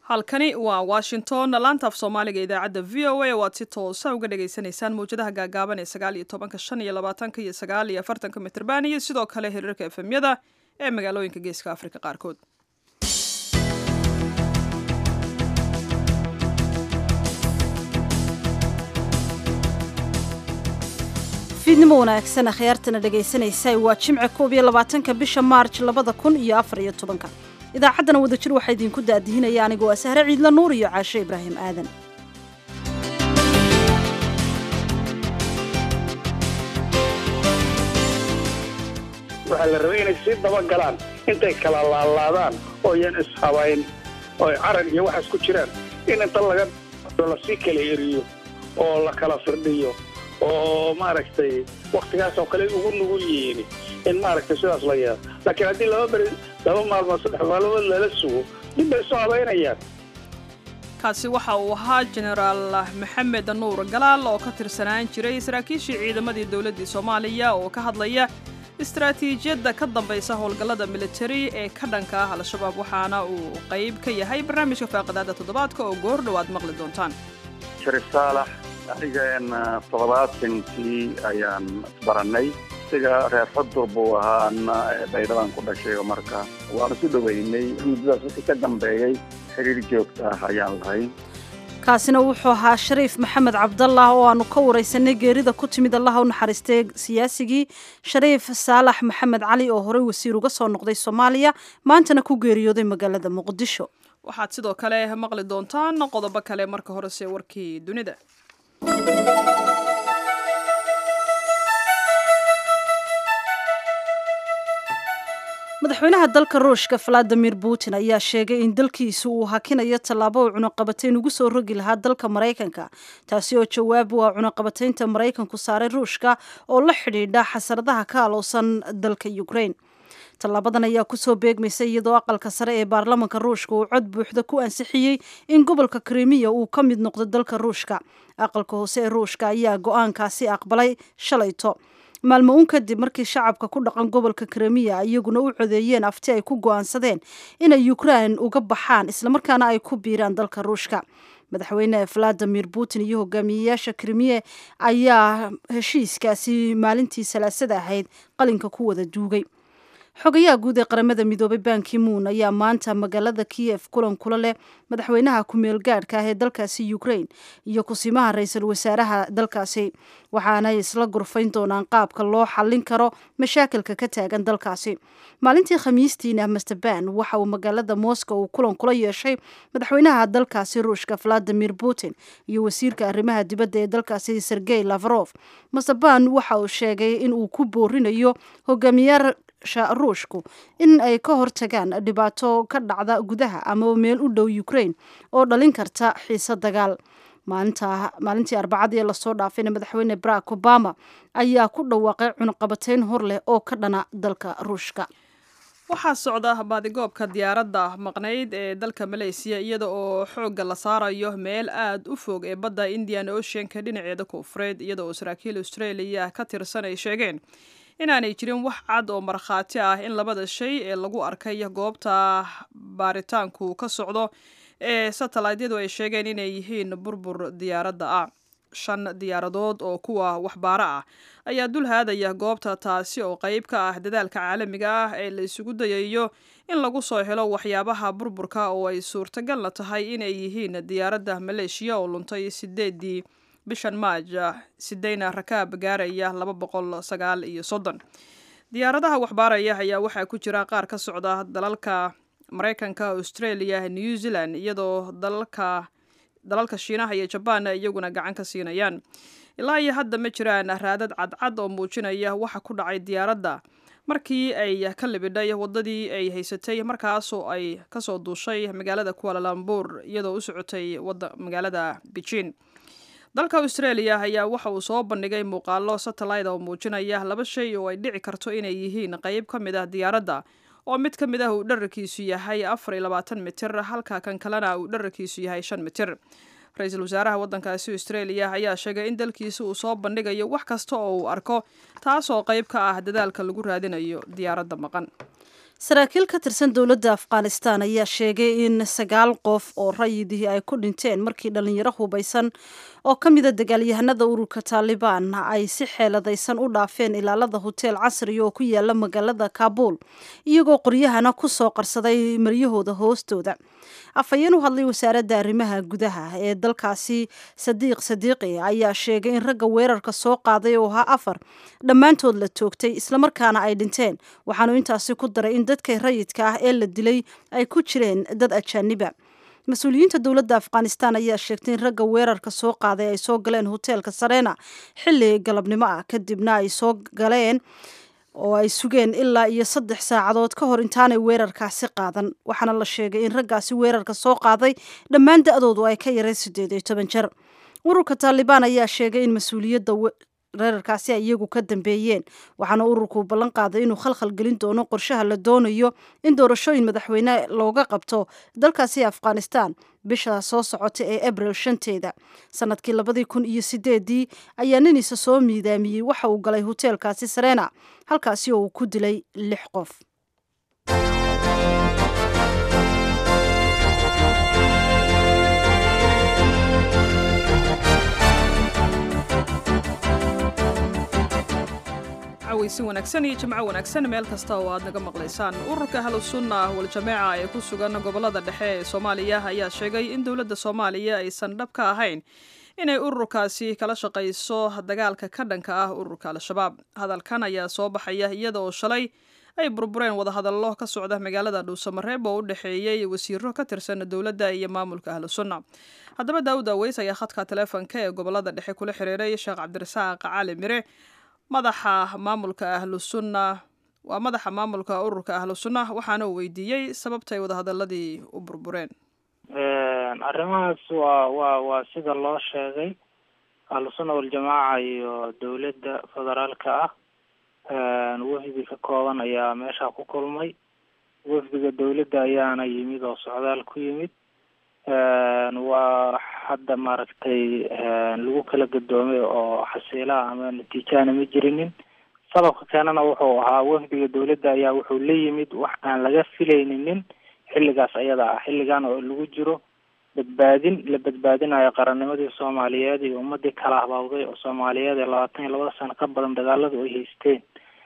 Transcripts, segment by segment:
halkani waa washington laantaaf soomaaliga idaacadda v o a waad si toosa uga dhagaysanaysaan mawjadaha gaagaaban ee sagaal iyo tobanka shan iyo labaatanka iyo sagaal iyo afartanka mitrban iyo sidoo kale hiriirka efemyada ee magaalooyinka geeska afrika qaarkood fiidnimo wanaagsan akhyaartana dhegaysanaysa waa jimce koob iyo labaatanka bisha maarj labada kun iyo afar iyo tobanka idaacaddana wadajir waxaa idinku daadihinaya anigoo ah sahre ciidla nuur iyo caashe ibraahim aadan waxaa la rabay inay sii dabagalaan intay kala laalaadaan oo yan ishabayn oo carar iyo waxaas ku jiraan in inta laga lasii kala eriyo oo la kala firdhiyo oo maaragtay waktigaas oo kale ugu nugul yihiin in maaragtay sidaas la yeelo laakiin haddii laba beri laba maalmood saddex maalmood lala sugo dib bay soo habaynayaan kaasi waxa uu ahaa jenaraal maxamed nuur galaal oo ka tirsanaan jiray saraakiishii ciidamadii dowladdii soomaaliya oo ka hadlaya istaraatiijiyadda ka dambaysa howlgallada militari ee ka dhanka ah al-shabaab waxaana uu qayb ka yahay barnaamijka faaqidaada toddobaadka oo goor dhowaad maqli doontaan shariif saalax anigan toddobaatankii ayaan isbarannay isaga reer xudur buu ahaa anna baydhadan ku dhashay oo marka waanu isu dhoweynay muddadaas wixii ka dambeeyey xiriir joogta ah ayaan lahay kaasina wuxuu ahaa shariif maxamed cabdallah oo aanu ka waraysanay geerida ku timid allaha u naxariistay siyaasigii shariif saalax maxamed cali oo horey wasiir uga soo noqday soomaaliya maantana ku geeriyooday magaalada muqdisho waxaad sidoo kale maqli doontaan qodobo kale marka horese warkii dunida madaxweynaha dalka ruushka valadimir putin ayaa sheegay in dalkiisu uu hakinayo tallaabo uu cunuqabatayn ugu soo rogi lahaa dalka maraykanka taasi oo jawaab u ah cunuqabataynta maraykanku saaray ruushka oo la xidhiidha xasaradaha ka alowsan dalka ukraine tallaabadan ayaa kusoo beegmaysa iyadoo aqalka sare ee baarlamanka ruushka uu cod buuxda ku ansixiyey in gobolka krimiya uu ka mid noqdo dalka ruushka aqalka hoose ee ruushka ayaa go-aankaasi aqbalay shalayto maalmo uun kadib markii shacabka ku dhaqan gobolka krimiya iyaguna u codeeyeen afti ay ku go-aansadeen inay ukrain uga baxaan islamarkaana ay ku biiraan dalka ruushka madaxweyne valadimir putin iyo hogaamiyeyaasha krimiye ayaa heshiiskaasi maalintii salaasada ahayd qalinka ku wada duugay xogayaha guud ee qaramada midoobay banki moon ayaa maanta magaalada kiyef kulan kula leh madaxweynaha ku-meel gaadhka ah ee dalkaasi ukraine iyo kusimaha ra-iisul wasaaraha dalkaasi waxaanay isla gurfayn doonaan qaabka loo xallin karo mashaakilka ka taagan dalkaasi maalintii khamiistiina master ban waxa uu magaalada moscow uu kulan kula yeeshay madaxweynaha dalkaasi ruushka valadimir putin iyo wasiirka arrimaha dibadda ee dalkaasi sergey lavrov master ban waxa uu sheegay in uu ku boorinayo hogaamiyaal ruushku in ay ka hortagaan dhibaato ka dhacda gudaha ama meel u dhow ukraine oo dhalin karta xiise dagaal maalintii arbacadii lasoo dhaafayna madaxweyne barack obama ayaa ku dhawaaqay cunuqabatayn hor leh oo ka dhana dalka ruushka waxaa socda baadigoobka diyaaradda maqnayd ee dalka maleysiya iyada oo xoogga la saarayo meel aada u fog ee badda indian oceanka dhinaceeda koonfureed iyada oo saraakiil australia ka tirsan ay sheegeen inaanay jirin wax cad oo markhaati ah in labada shay ee lagu arkay goobta baaritaanku ka socdo ee satellaydyadu ay sheegeen inay yihiin burbur diyaaradda ah shan diyaaradood oo kuwa waxbaaro ah ayaa dul haadaya goobta taasi oo qayb ka ah dadaalka caalamiga ah ee la isugu dayayo in lagu soo helo waxyaabaha burburka oo ay suurtagalna tahay inay yihiin diyaaradda maleeshiya oo luntay sideedii bishan maaj sideyna rakaab gaaraya laba boqol sagaal iyo soddon diyaaradaha waxbaaraya ayaa waxaa ku jira qaar ka socda dalalka maraykanka australia new zealand iyadoo dalalka dalalka shiinaha iyo jabaan iyaguna gacan ka siinayaan ilaa iyo hadda ma jiraan raadad cadcad oo muujinaya waxa ku dhacay diyaaradda markii ay ka libidhay waddadii ay haysatay markaasoo ay kasoo duushay magaalada kualalambuur iyadoo u socotay magaalada beijing dalka australia ayaa waxa uu soo bandhigay muuqaalo satellite oo muujinaya laba shay oo ay dhici karto inay yihiin qayb ka mid ah diyaaradda oo mid ka mid ah uu dherarkiisu yahay afar iyo labaatan mitir halka kan kalena uu dherarkiisu yahay shan mitir ra-iisul wasaaraha waddankaasi australia ayaa sheegay in dalkiisa uu soo bandhigayo wax kasta oo uu arko taasoo qayb ka ah dadaalka lagu raadinayo diyaaradda maqan saraakiil ka tirsan dowladda afghanistan ayaa sheegay in sagaal qof oo rayidihii ay ku dhinteen markii dhalinyaro hubaysan oo ka mida dagaalyahanada ururka taalibaan ay si xeeladaysan u dhaafeen ilaalada hoteel casriga oo ku yaala magaalada kaabul iyagoo qoryahana ku soo qarsaday maryahooda hoostooda afhayeen u hadlay wasaaradda arrimaha gudaha ee dalkaasi sadiiq sadiiqi ayaa sheegay in ragga weerarka soo qaaday oo ahaa afar dhammaantood la toogtay islamarkaana ay dhinteen waxaanu intaasi ku daray in dadka rayidka ah ee la dilay ay ku jireen dad ajaaniba mas-uuliyiinta dowladda afghanistan ayaa sheegtay in ragga weerarka soo qaaday ay soo galeen hoteelka sarena xilli galabnimo ah kadibna ay soo galeen oo ay sugeen ilaa iyo saddex saacadood ka hor intaanay weerarkaasi qaadan waxaana la sheegay in raggaasi weerarka soo qaaday dhammaan da-doodu ay ka yareen siddeed iyo toban jer ururka taalibaan ayaa sheegay in mas-uuliyadda weerarkaasi ay iyagu ka dambeeyeen waxaana ururku ballan qaaday inuu khalkhal gelin doono qorshaha la doonayo in doorashooyin madaxweyne looga qabto dalkaasi afghanistan bisha soo socota ee abril shanteeda sanadkii labadii kun iyo sideedii ayaa niniisa soo miidaamiyey waxa uu galay hoteelkaasi sarena halkaasi oo uu ku dilay lix qof cawaysi wanaagsan iyo jimco wanaagsan meel kasta oo aad naga maqlaysaan ururka ahlusunna waljamaaca ee ku sugan gobollada dhexe ee soomaaliya ayaa sheegay in dowladda soomaaliya aysan dhab ka ahayn inay ururkaasi kala shaqayso dagaalka ka dhanka ah ururka al-shabaab hadalkan ayaa soo baxaya iyada oo shalay ay burbureen wadahadallo ka socda magaalada dhuusamareeb oo u dhexeeyey wasiiro ka tirsan dowladda iyo maamulka ahlusunna haddaba daawud aweys ayaa khadka taleefonka ee gobollada dhexe kula xiriiray sheekh cabdirasaaq cali mire madaxa maamulka ahlusunna waa madaxa maamulka ururka ahlusunna waxaana uu weydiiyey sababta ay wadahadaladii u burbureen arrimahaas waa waa waa sida loo sheegay ahlusunna waljamaaca iyo dowladda federaalka ah wafdi ka kooban ayaa meesha ku kulmay wafdiga dowladda ayaana yimid oo socdaal ku yimid waa hadda maaragtay lagu kala gadoomay oo xasiilaha ama natiijahana ma jirinin sababka keenana wuxuu ahaa wafdiga dowladda ayaa wuxuu la yimid wax aan laga filayninin xilligaas ayada ah xilligan oo lagu jiro badbaadin la badbaadinayo qarannimadii soomaaliyeed iyo ummadii kala habawday oo soomaaliyeed ee labaatan iyo labada sano ka badan dagaaladu ay haysteen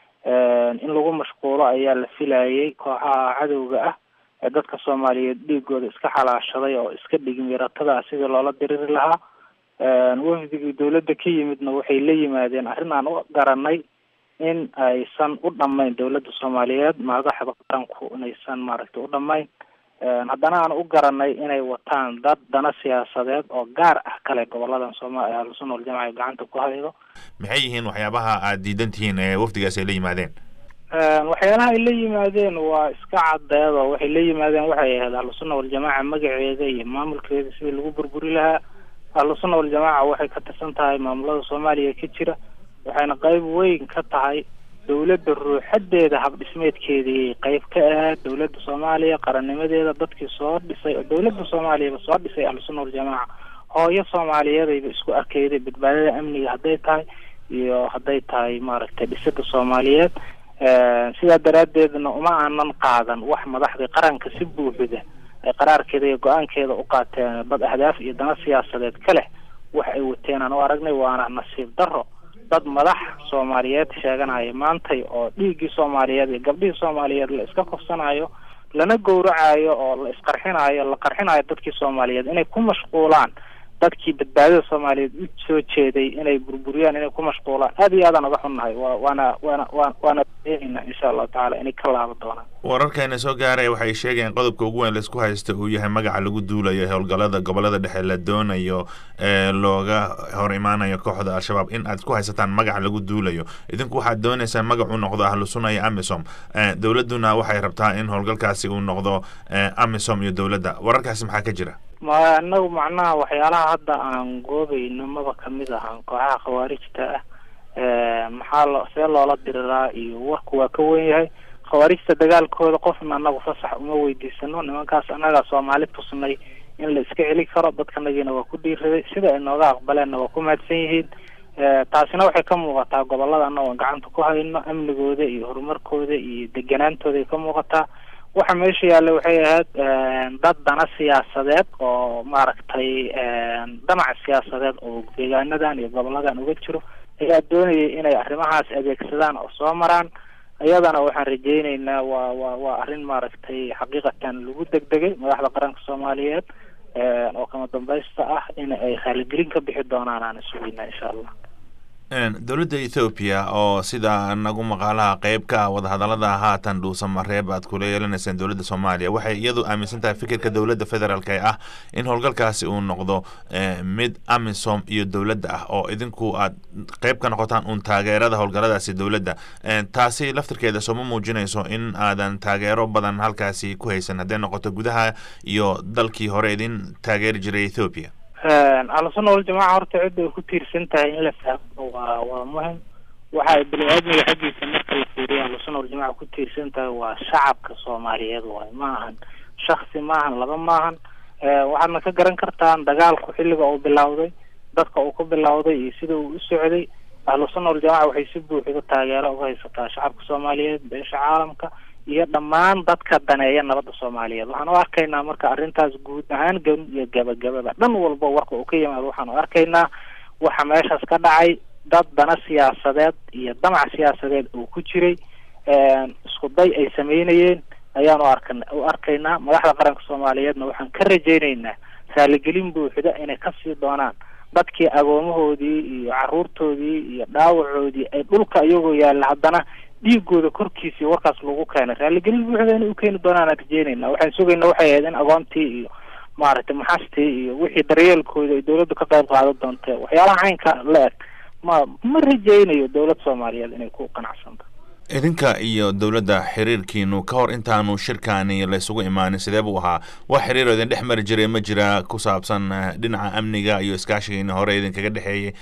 in lagu mashquulo ayaa la filayay kooxaha cadowga ah ee dadka soomaaliyeed dhiigooda iska xalaashaday oo iska dhigmiratada sidii loola diriri lahaa wafdigii dowladda ka yimidna waxay la yimaadeen arrin aan u garanay in aysan u dhamayn dowladda soomaaliyeed madaxda qaranku inaysan maaragtay u dhamayn haddana aan u garanay inay wataan dad dana siyaasadeed oo gaar ah kale goboladan sooma ahlusunna waljamaca ay gacanta ku haydo maxay yihiin waxyaabaha aad diidan tihiin ee wafdigaas ay la yimaadeen waxyaalaha ay la yimaadeen waa iska caddeed oo waxay la yimaadeen waxay ahayd ahlusunna waljamaaca magaceeda iyo maamulkeeda sidii lagu burburi lahaa ahlusunna waljamaaca waxay ka tirsan tahay maamulada soomaaliya ka jira waxayna qeyb weyn ka tahay dowladda ruuxadeeda habdhismeedkeedii qeyb ka ahayd dowladda soomaaliya qarannimadeeda dadkii soo dhisay oo dowladda soomaaliyaba soo dhisay ahlusunna waljamaaca hooyo soomaaliyeedayba isku arkeyday badbaadada amniga hadday tahay iyo hadday tahay maaragtay dhisida soomaaliyeed sidaa daraaddeedna uma aanan qaadan wax madaxdii qaranka si buuxida ay qaraarkeeda iyo go-aankeeda u qaateen dad ahdaaf iyo dana siyaasadeed ka leh wax ay wateen aan u aragnay waana nasiib darro dad madax soomaaliyeed sheeganaya maantay oo dhiiggii soomaaliyeed iyo gabdhihii soomaaliyeed la iska kufsanayo lana gowracayo oo la isqarxinayo la qarxinayo dadkii soomaaliyeed inay ku mashquulaan dadkii badbaadada soomaaliyeed u soo jeeday inay burburiyaan inay ku mashquulaan aad iyo aadaan uga xunnahay wa waana waana wa waana eenayna insha allahu tacala inay ka laaban doonaan wararkeena soo gaaray waxay sheegeen qodobka ugu weyn laisku haysta uu yahay magaca lagu duulayo howlgallada gobolada dhexe la doonayo ee looga hor imaanayo kooxda al-shabaab in aad ku haysataan magaca lagu duulayo idinku waxaad dooneysaan magac u noqdo ahlusuna iyo amisom dowladduna waxay rabtaa in howlgalkaasi uu noqdo amisom iyo dowladda wararkaasi maxaa ka jira ma anagu macnaha waxyaalaha hadda aan goobayno maba kamid ahan kooxaha khawaarijta ah maxaa lo see loola diriraa iyo warku waa ka wen yahay khawaarijta dagaalkooda qofna anagu fasax uma weydiisano nimankaas annagaa soomaali tusnay in la iska celi karo dadkanagiina waa ku dhiiraday sida ay nooga aqbaleenna waa ku mahadsan yihiin taasina waxay ka muuqataa gobolada anagoo gacanta ku hayno amnigooda iyo horumarkooda iyo deganaantooda ay ka muuqataa waxa meesha yaalla waxay ahayd dad dana siyaasadeed oo maaragtay damac siyaasadeed oo deegaanadan iyo goboladan uga jiro ayaa doonayay inay arrimahaas adeegsadaan oo soo maraan iyadana waxaan rajeyneynaa waa waa waa arrin maaragtay xaqiiqatan lagu degdegay madaxda qaranka soomaaliyeed oo kama dambaysta ah in ay raaligelin ka bixi doonaan aan sugeyna insha allah dowladda ethoobiya oo sida nagu maqaalaha qeyb ka ah wadahadalada haatan dhuusamareeb aad kula yeelanayseen dowladda soomaaliya waxay iyadu aaminsan tahay fikirka dowladda federaalk ee ah in howlgalkaasi uu noqdo mid amisom iyo dowladda ah oo idinku aad qeyb ka noqotaan uun taageerada howlgaladaasi dowladda taasi laftirkeeda sooma muujinayso in aadan taageero badan halkaasi ku haysan hadday noqoto gudaha iyo dalkii hore idin taageeri jiray ethoobiya ahlusuna waljamaaca horta cidda ay ku tiirsan tahay in la fahmo waa waa muhim waxa ay bani aadmiga xaggiisa marka la fiiriyo ahlusuna waljamaca ku tiirsan tahay waa shacabka soomaaliyeed waay ma ahan shaksi maahan laba maahan waxaadna ka garan kartaan dagaalku xilliga uu bilowday dadka uu ku bilowday iyo sida uu u socday ahlusuna waljamaca waxay si buuxda taageero uga haysataa shacabka soomaaliyeed beesha caalamka iyo dhammaan dadka daneeya nabadda soomaaliyeed waxaan u arkaynaa marka arrintaas guud ahaan gan iyo gabagababa dhan walba warka uu ka yimaado waxaan u arkaynaa waxa meeshaas ka dhacay dad dana siyaasadeed iyo damac siyaasadeed uu ku jiray isku day ay sameynayeen ayaan u arkan u arkaynaa madaxda qaranka soomaaliyeedna waxaan ka rajayneynaa raaligelin buuxda inay kasii doonaan dadkii agoomahoodii iyo caruurtoodii iyo dhaawacoodii ay dhulka iyagoo yaalla haddana dhiigooda korkiisii warkaas lagu keenay raaligelin buuxda inay u keeni doonaan aan rajeynayna waxaan sugayna waxay ahayd in agoontii iyo maaragtay maxastii iyo wixii daryeelkooda ay dawladdu ka qayb qaadan doontee waxyaalaha caynka la eg ma ma rajeynayo dowlad soomaaliyeed inay ku qanacsanto idinka iyo dowladda xiriirkiinu ka hor intaanu shirkaani laysugu imaanin sidee buu ahaa wax xiriiroo idin dhex mari jiray ma jira ku saabsan dhinaca amniga iyo iskaashigiina hore idinkaga dhexeeyey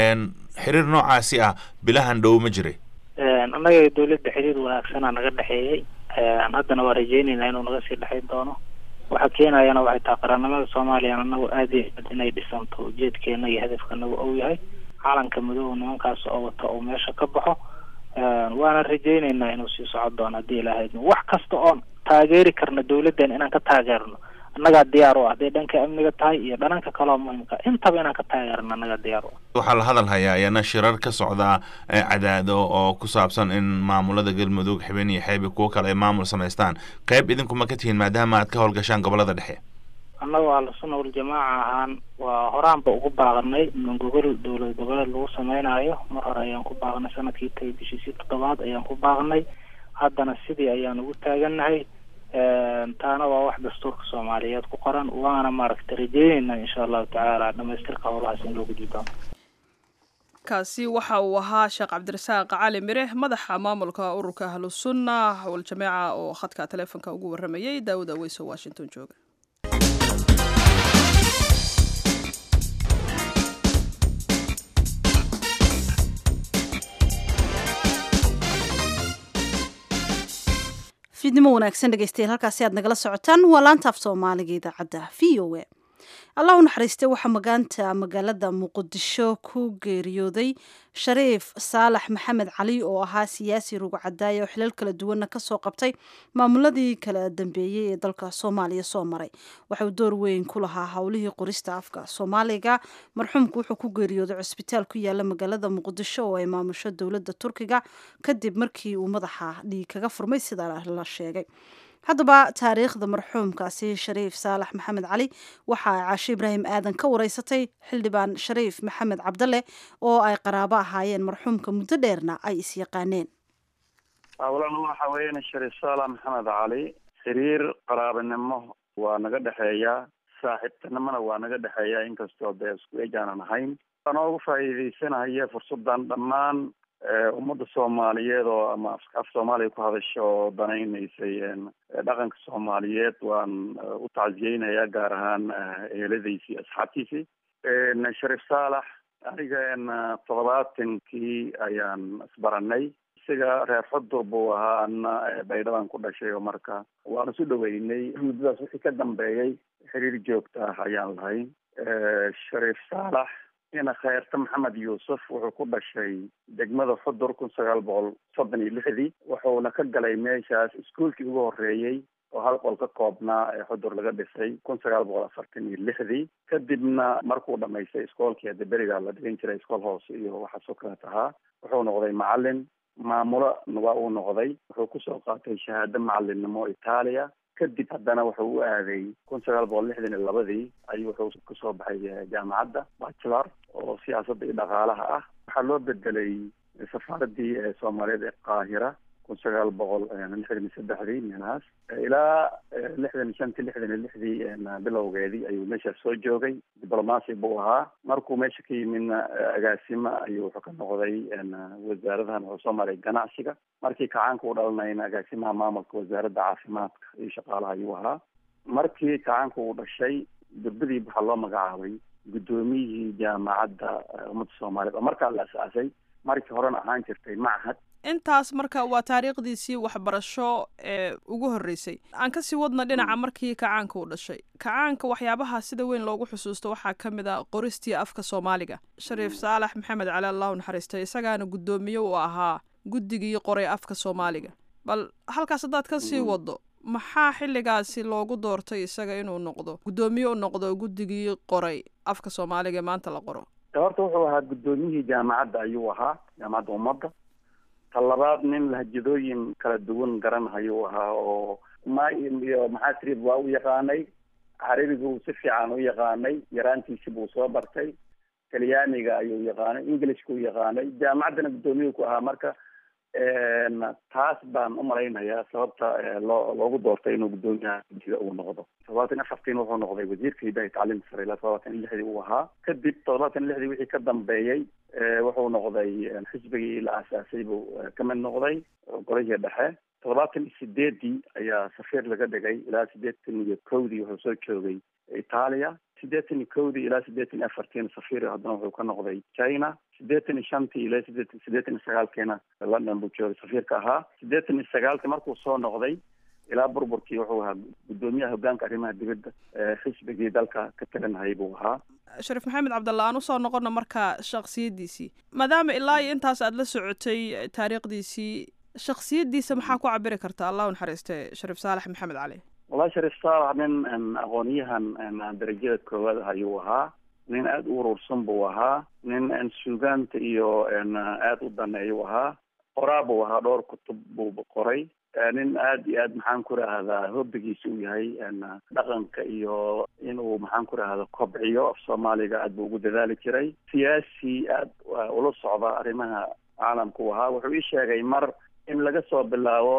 xiriir noocaasi ah bilahan dhow ma jiray annaga iyo dawladda xiriir wanaagsanaa naga dhexeeyey haddana waa rajeyneynaa inuu naga sii dhexayn doono waxa keenayana waxay tahay qarannimada soomaaliya anagu aada iyo aad inay dhisanto ujeedkeena iyo hadafkanagu ou yahay calanka madow nimankaas oo wata oo meesha ka baxo waana rajeyneynaa inuu sii socon doono haddii ilaahay wax kasta oon taageeri karna dawladdan inaan ka taageerno annagaa diyaar u ah hadday dhanka amniga tahay iyo dhananka kaleo muhimka intaba inaan ka taageerno annagaa diyaar u ah waxaa la hadal hayaa ayaana shirar ka socda cadaado oo ku saabsan in maamulada galmudug xibeen iyo xeebi kuwo kale ay maamul samaystaan qeyb idinkuma ka tihiin maadaama aad ka howlgashaan gobolada dhexe annagu ahlusuna waljamaaca ahaan waa horaanba ugu baaqanay in gogol dowlad goboleed lagu sameynaayo mar hore ayaan ku baaqnay sanadkii tagay bishiisii toddobaad ayaan ku baaqnay haddana sidii ayaan ugu taagannahay taana waa wax dastuurka soomaaliyeed ku qoran waana maaragtay rajeyneyna insha allahu tacaala dhamaystirka howlahaas in loo gudbi doono kaasi waxa uu ahaa sheekh cabdirasaaq cali mire madaxa maamulka ururka ahlusunna waljamaaca oo khadka taleefonka ugu waramayay daawud aweyso washington jooga fiidnimo wanaagsan dhegeystayaal halkaasi aad nagala socotaan waa laanta af soomaaliga idaacadda v o a allah u naxariistay waxaa magaanta magaalada muqdisho ku geeriyooday shariif saalax maxamed cali oo ahaa siyaasi rugcadaaya oo xilal kala duwanna kasoo qabtay maamuladii kala dambeeyey ee dalka soomaaliya soo maray waxauu door weyn ku lahaa howlihii qorista afka soomaaliga marxuumku wuxuu ku geeriyooday cusbitaal ku yaala magaalada muqdisho oo ay maamusho dowladda turkiga kadib markii uu madaxa dhiig kaga furmay sidaa la sheegay haddaba taariikhda marxuumkaasi shariif saalax maxamed cali waxa ay caashe ibraahim aadan ka wareysatay xildhibaan shariif maxamed cabdalle oo ay qaraabo ahaayeen marxuumka muddo dheerna ay isyaqaaneen awlan waxa weeyaan shariif saalax maxamed cali xiriir qaraabanimo waa naga dhexeeya saaxiibtinimona waa naga dhexeeya inkastoo dee isku ejaanan ahayn anoo uga faa'iidaysanaya fursadan dhammaan ummadda soomaaliyeed oo ama af soomaaliya ku hadasha oo danaynaysay dhaqanka soomaaliyeed waan u tacsiyeynayaa gaar ahaan eheladiisii asxaabtiisii shariif saalax aniga toddobaatankii ayaan isbaranay isaga reer xudur buu ahaa ana baydhaban ku dhashay oo marka waan isu dhaweynay muddadaas wixii ka dambeeyey xiriir joogta ah ayaan lahayn shariif saalax ina kheyrta maxamed yuusuf wuxuu ku dhashay degmada xudur kun sagaal boqol soddon iyo lixdii wuxuuna ka galay meeshaas iskuolkii ugu horreeyey oo hal qol ka koobnaa ee xudur laga dhisay kun sagaal boqol afartan iyo lixdii kadibna markuu dhamaystay iskoolkii hadda berigaa la dhigan jiray iskool hoose iyo waxaasoo kaleet ahaa wuxuu noqday macalin maamulo waa uu noqday wuxuu kusoo qaatay shahaado macalinimo itaaliya kadib haddana wuxuu u aaday kun sagaal boqol lixdan iyo labadii ayuu wuxuu kasoo baxay jaamacadda bachelor oo siyaasadda iyo dhaqaalaha ah waxaa loo bedelay safaaradii soomaaliyeed ee qaahira kun sagaal boqol lixdan iyo saddexdii meelahaas ilaa lixdan iyo shantii lixdan iyo lixdii bilowgeedii ayuu meeshaas soo joogay diblomacy buu ahaa markuu meesha ka yimidna agaasimo ayuu wuxuu ka noqday wasaaradahan wuxuu soo maray ganacsiga markii kacaanka u dhalanayna agaasimaha maamulka wasaaradda caafimaadka iyo shaqaalaha ayuu ahaa markii kacaanka uu dhashay durbadii waxaa loo magacaabay guddoomiyihii jaamacadda ummadda soomaaliyeed oo markaa la asaasay markii horena ahaan jirtay machad intaas marka waa taariikhdiisii waxbarasho ee ugu horreysay aan kasii wadna dhinaca markii kacaanka uu dhashay kacaanka waxyaabaha sida weyn loogu xusuusto waxaa ka mid a qoristii afka soomaaliga shariif saalax maxamed cali allahu naxariistay isagaana guddoomiye uu ahaa guddigii qoray afka soomaaliga bal halkaas haddaad kasii waddo maxaa xilligaasi loogu doortay isaga inuu noqdo guddoomiye u noqdo guddigii qoray afka soomaaliga ee maanta la qoro horta wuxuu ahaa guddoomiyihii jaamacadda ayuu ahaa jaamacadda ummadda ta labaad nin lahjadooyin kala duwan garanhayuu ahaa oo ma iyo maxaa tiri waa u yaqaanay carabigu si fiican u yaqaanay yaraantiisi buu soo bartay talyaaniga ayuu yaqaanay englishka u yaqaanay jaamacaddana guddoomiyuu ku ahaa marka taas baan umalaynayaa sababta loo loogu doortay inuu guddoomiyaha guddiga uu noqdo todobaatan afartiin wuxuu noqday wasiirka hidaha tacliimta sare ilaa todobaatan iyo lixdii uu ahaa kadib todobaatan iyo lixdii wixii ka dambeeyey wuxuu noqday xisbigii la aasaasay buu ka mid noqday golihii dhexe toddobaatan iyo sideedii ayaa safiir laga dhigay ilaa siddeetan iyo kowdii wuxuu soo joogay itaaliya siddeetan iyo kowdii ilaa siddeetan iyo afartiina safiir haddana wuxuu ka noqday china siddeetan iyo shantii ilaa sideetan siddeetan iyo sagaalkiina london buu joogay safiirka ahaa siddeetan iyo sagaalkii markuu soo noqday ilaa burburkii wuxuu ahaa guddoomiyaha hogaanka arrimaha dibadda xisbigii dalka ka taganhayay buu ahaa shariif maxamed cabdalla aan usoo noqono marka shaksiyaddiisii maadaama ilaa iyo intaas aada la socotay taariikhdiisii shaksiyaddiisa maxaa ku cabiri karta allah u naxariiste shariif saalax maxamed cali wallahi shariif saalax nin aqoonyahan darajada koowaad ah ayuu ahaa nin aada u urursan buu ahaa nin suugaanta iyo aada u daneeyuu ahaa qoraa buu ahaa dhowr kutub buu qoray nin aada iyo aad maxaan ku rahdaa hobbigiisa uu yahay dhaqanka iyo inuu maxaan ku rahda kobciyo af soomaaliga aad buu ugu dadaali jiray siyaasi aada ula socda arrimaha caalamka u ahaa wuxuu ii sheegay mar in laga soo bilaabo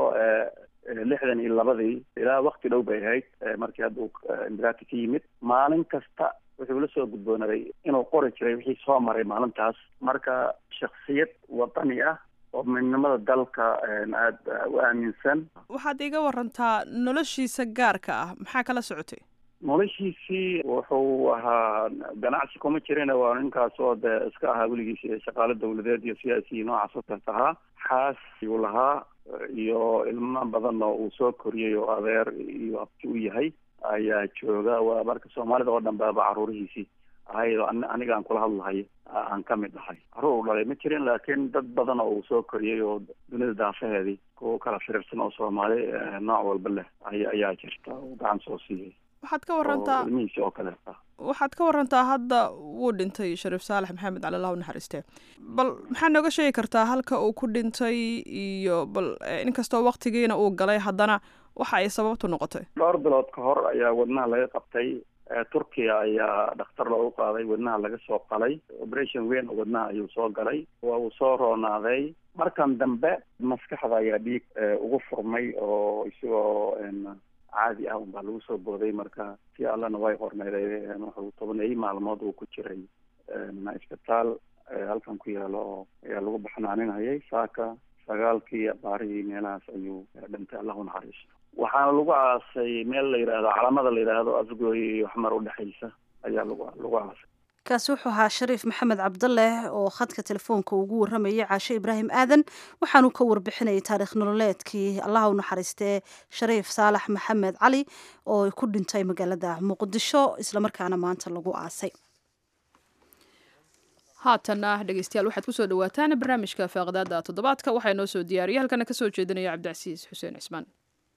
lixdan iyo labadii ilaa wakti dhow bay ahayd markii hadda uu imiraati ka yimid maalin kasta wuxuu la soo gudboonaaday inuu qori jiray wixii soo maray maalintaas marka shaksiyad wadani ah oo midnimada dalka aada u aaminsan waxaad iga warantaa noloshiisa gaarka ah maxaa kala socotay noloshiisii wuxuu ahaa ganacsi kuma jirin waa ninkaas oo de iska ahaa weligiis shaqaalo dawladeed iyo siyaasi noocaas oo kaleet ahaa xaas ayuu lahaa iyo ilmo badan oo uu soo koriyey oo adeer iyo abti u yahay ayaa jooga waa marka soomaalida oo dhan baaba caruurihiisii ahayd oo aniga aan kula hadlahay aan ka mid ahay caruur u dhalay ma jirin laakiin dad badan oo uu soo koriyey oo dunida daafaheedii kuwa kala firirsan oo soomaali nooc walba leh ayaa jirta oo gacan soo siiyey waxaad ka warantaa ilmihiisi oo kaleeta waxaad ka warantaa hadda wuu dhintay shariif saalax maxamed cali allah u naxariiste bal maxaa nooga sheegi kartaa halka uu ku dhintay iyo bal inkastoo waktigiina uu galay haddana waxa ay sababtu noqotay dhowr bilood ka hor ayaa wadnaha laga qabtay turkiya ayaa dhakhtar loogu qaaday wadnaha laga soo qalay operation weyn oo wadnaha ayuu soo galay waa uu soo roonaaday markan dambe maskaxda ayaa dhiig ugu furmay oo isagoo caadi ah unbaa lagu soo booday marka si allana way qornayday wuxuu tobaneeyey maalmood uu ku jiray isbitaal halkan ku yaalo oo ayaa lagu baxnaaninayay saaka sagaalkii baarihii meelahaas ayuu dhintay allahu naxariisto waxaana lagu aasay meel la yidhaahdo calamada la yidhaahdo afgooy iyo xmar udhexaysa ayaa lagu lagu aasay kaasi wuxuu ahaa shariif maxamed cabdaleh oo khadka telefoonka ugu warramayay caashe ibraahim aadan waxaanu ka warbixinayay taariikh nololeedkii allaha u naxariistee shariif saalax maxamed cali oo ku dhintay magaalada muqdisho islamarkaana maanta lagu aasay haatanna dhegeystayaal waxaad kusoo dhawaataan barnaamijka faaqdaada toddobaadka waxaa inoo soo diyaariya halkana kasoo jeedinaya cabdicasiis xuseen cismaan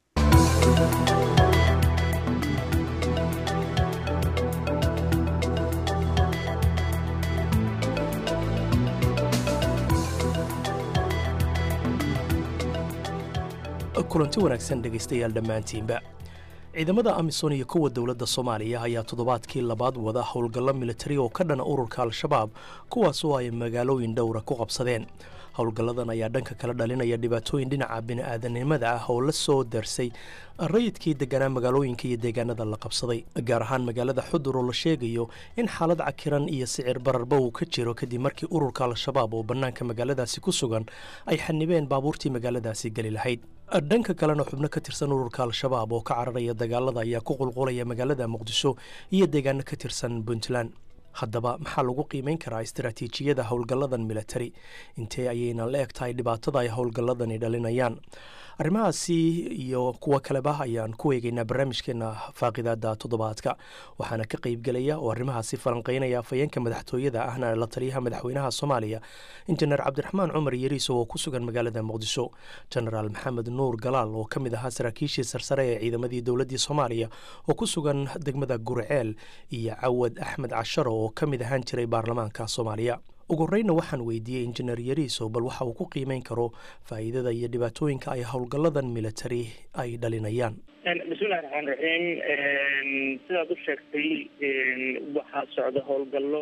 kulanti wanaagsan dhegaystayaal dhammaantiinba ciidamada amisom iyo kuwa dowladda soomaaliya ayaa toddobaadkii labaad wada howlgallo militari oo ka dhana ururka al-shabaab kuwaasoo ay magaalooyin dhowra ku qabsadeen howlgalladan ayaa dhanka kala dhalinaya dhibaatooyin dhinaca bini'aadanimada ah oo la soo darsay rayidkii deganaa magaalooyinka iyo deegaanada la qabsaday gaar ahaan magaalada xudur oo la sheegayo in xaalad cakiran iyo sicir bararba uu ka jiro kadib markii ururka al-shabaab oo bannaanka magaaladaasi ku sugan ay xanibeen baabuurtii magaaladaasi geli lahayd dhanka kalena xubno ka tirsan ururka al-shabaab oo ka cararaya dagaalada ayaa ku qulqulaya magaalada muqdisho iyo deegaano ka tirsan puntland haddaba maxaa lagu qiimeyn karaa istaraatiijiyada howlgalladan militari intee ayayna la eg tahay dhibaatada ay howlgalladani dhalinayaan arrimahaasi iyo kuwo kaleba ayaan ku eegeynaa barnaamijkeena faaqidaada toddobaadka waxaana ka qeybgelaya oo arrimahaasi falanqeynaya afhayeenka madaxtooyada ahna la taliyaha madaxweynaha soomaaliya injineer cabdiraxmaan cumar yariiso oo ku sugan magaalada muqdisho genaraal maxamed nuur galaal oo ka mid ahaa saraakiishii sarsare ee ciidamadii dowladdii soomaaliya oo ku sugan degmada gurceel iyo cawad axmed casharo oo ka mid ahaan jiray baarlamaanka soomaaliya ugu horreynna waxaan weydiiyey injineer yariiso bal waxa uu ku qiimeyn karo faa'iidada iyo dhibaatooyinka ay howlgalladan militari ay dhalinayaan bismillahi raxmaan raxiim sidaad u sheegtay waxaa socda howlgallo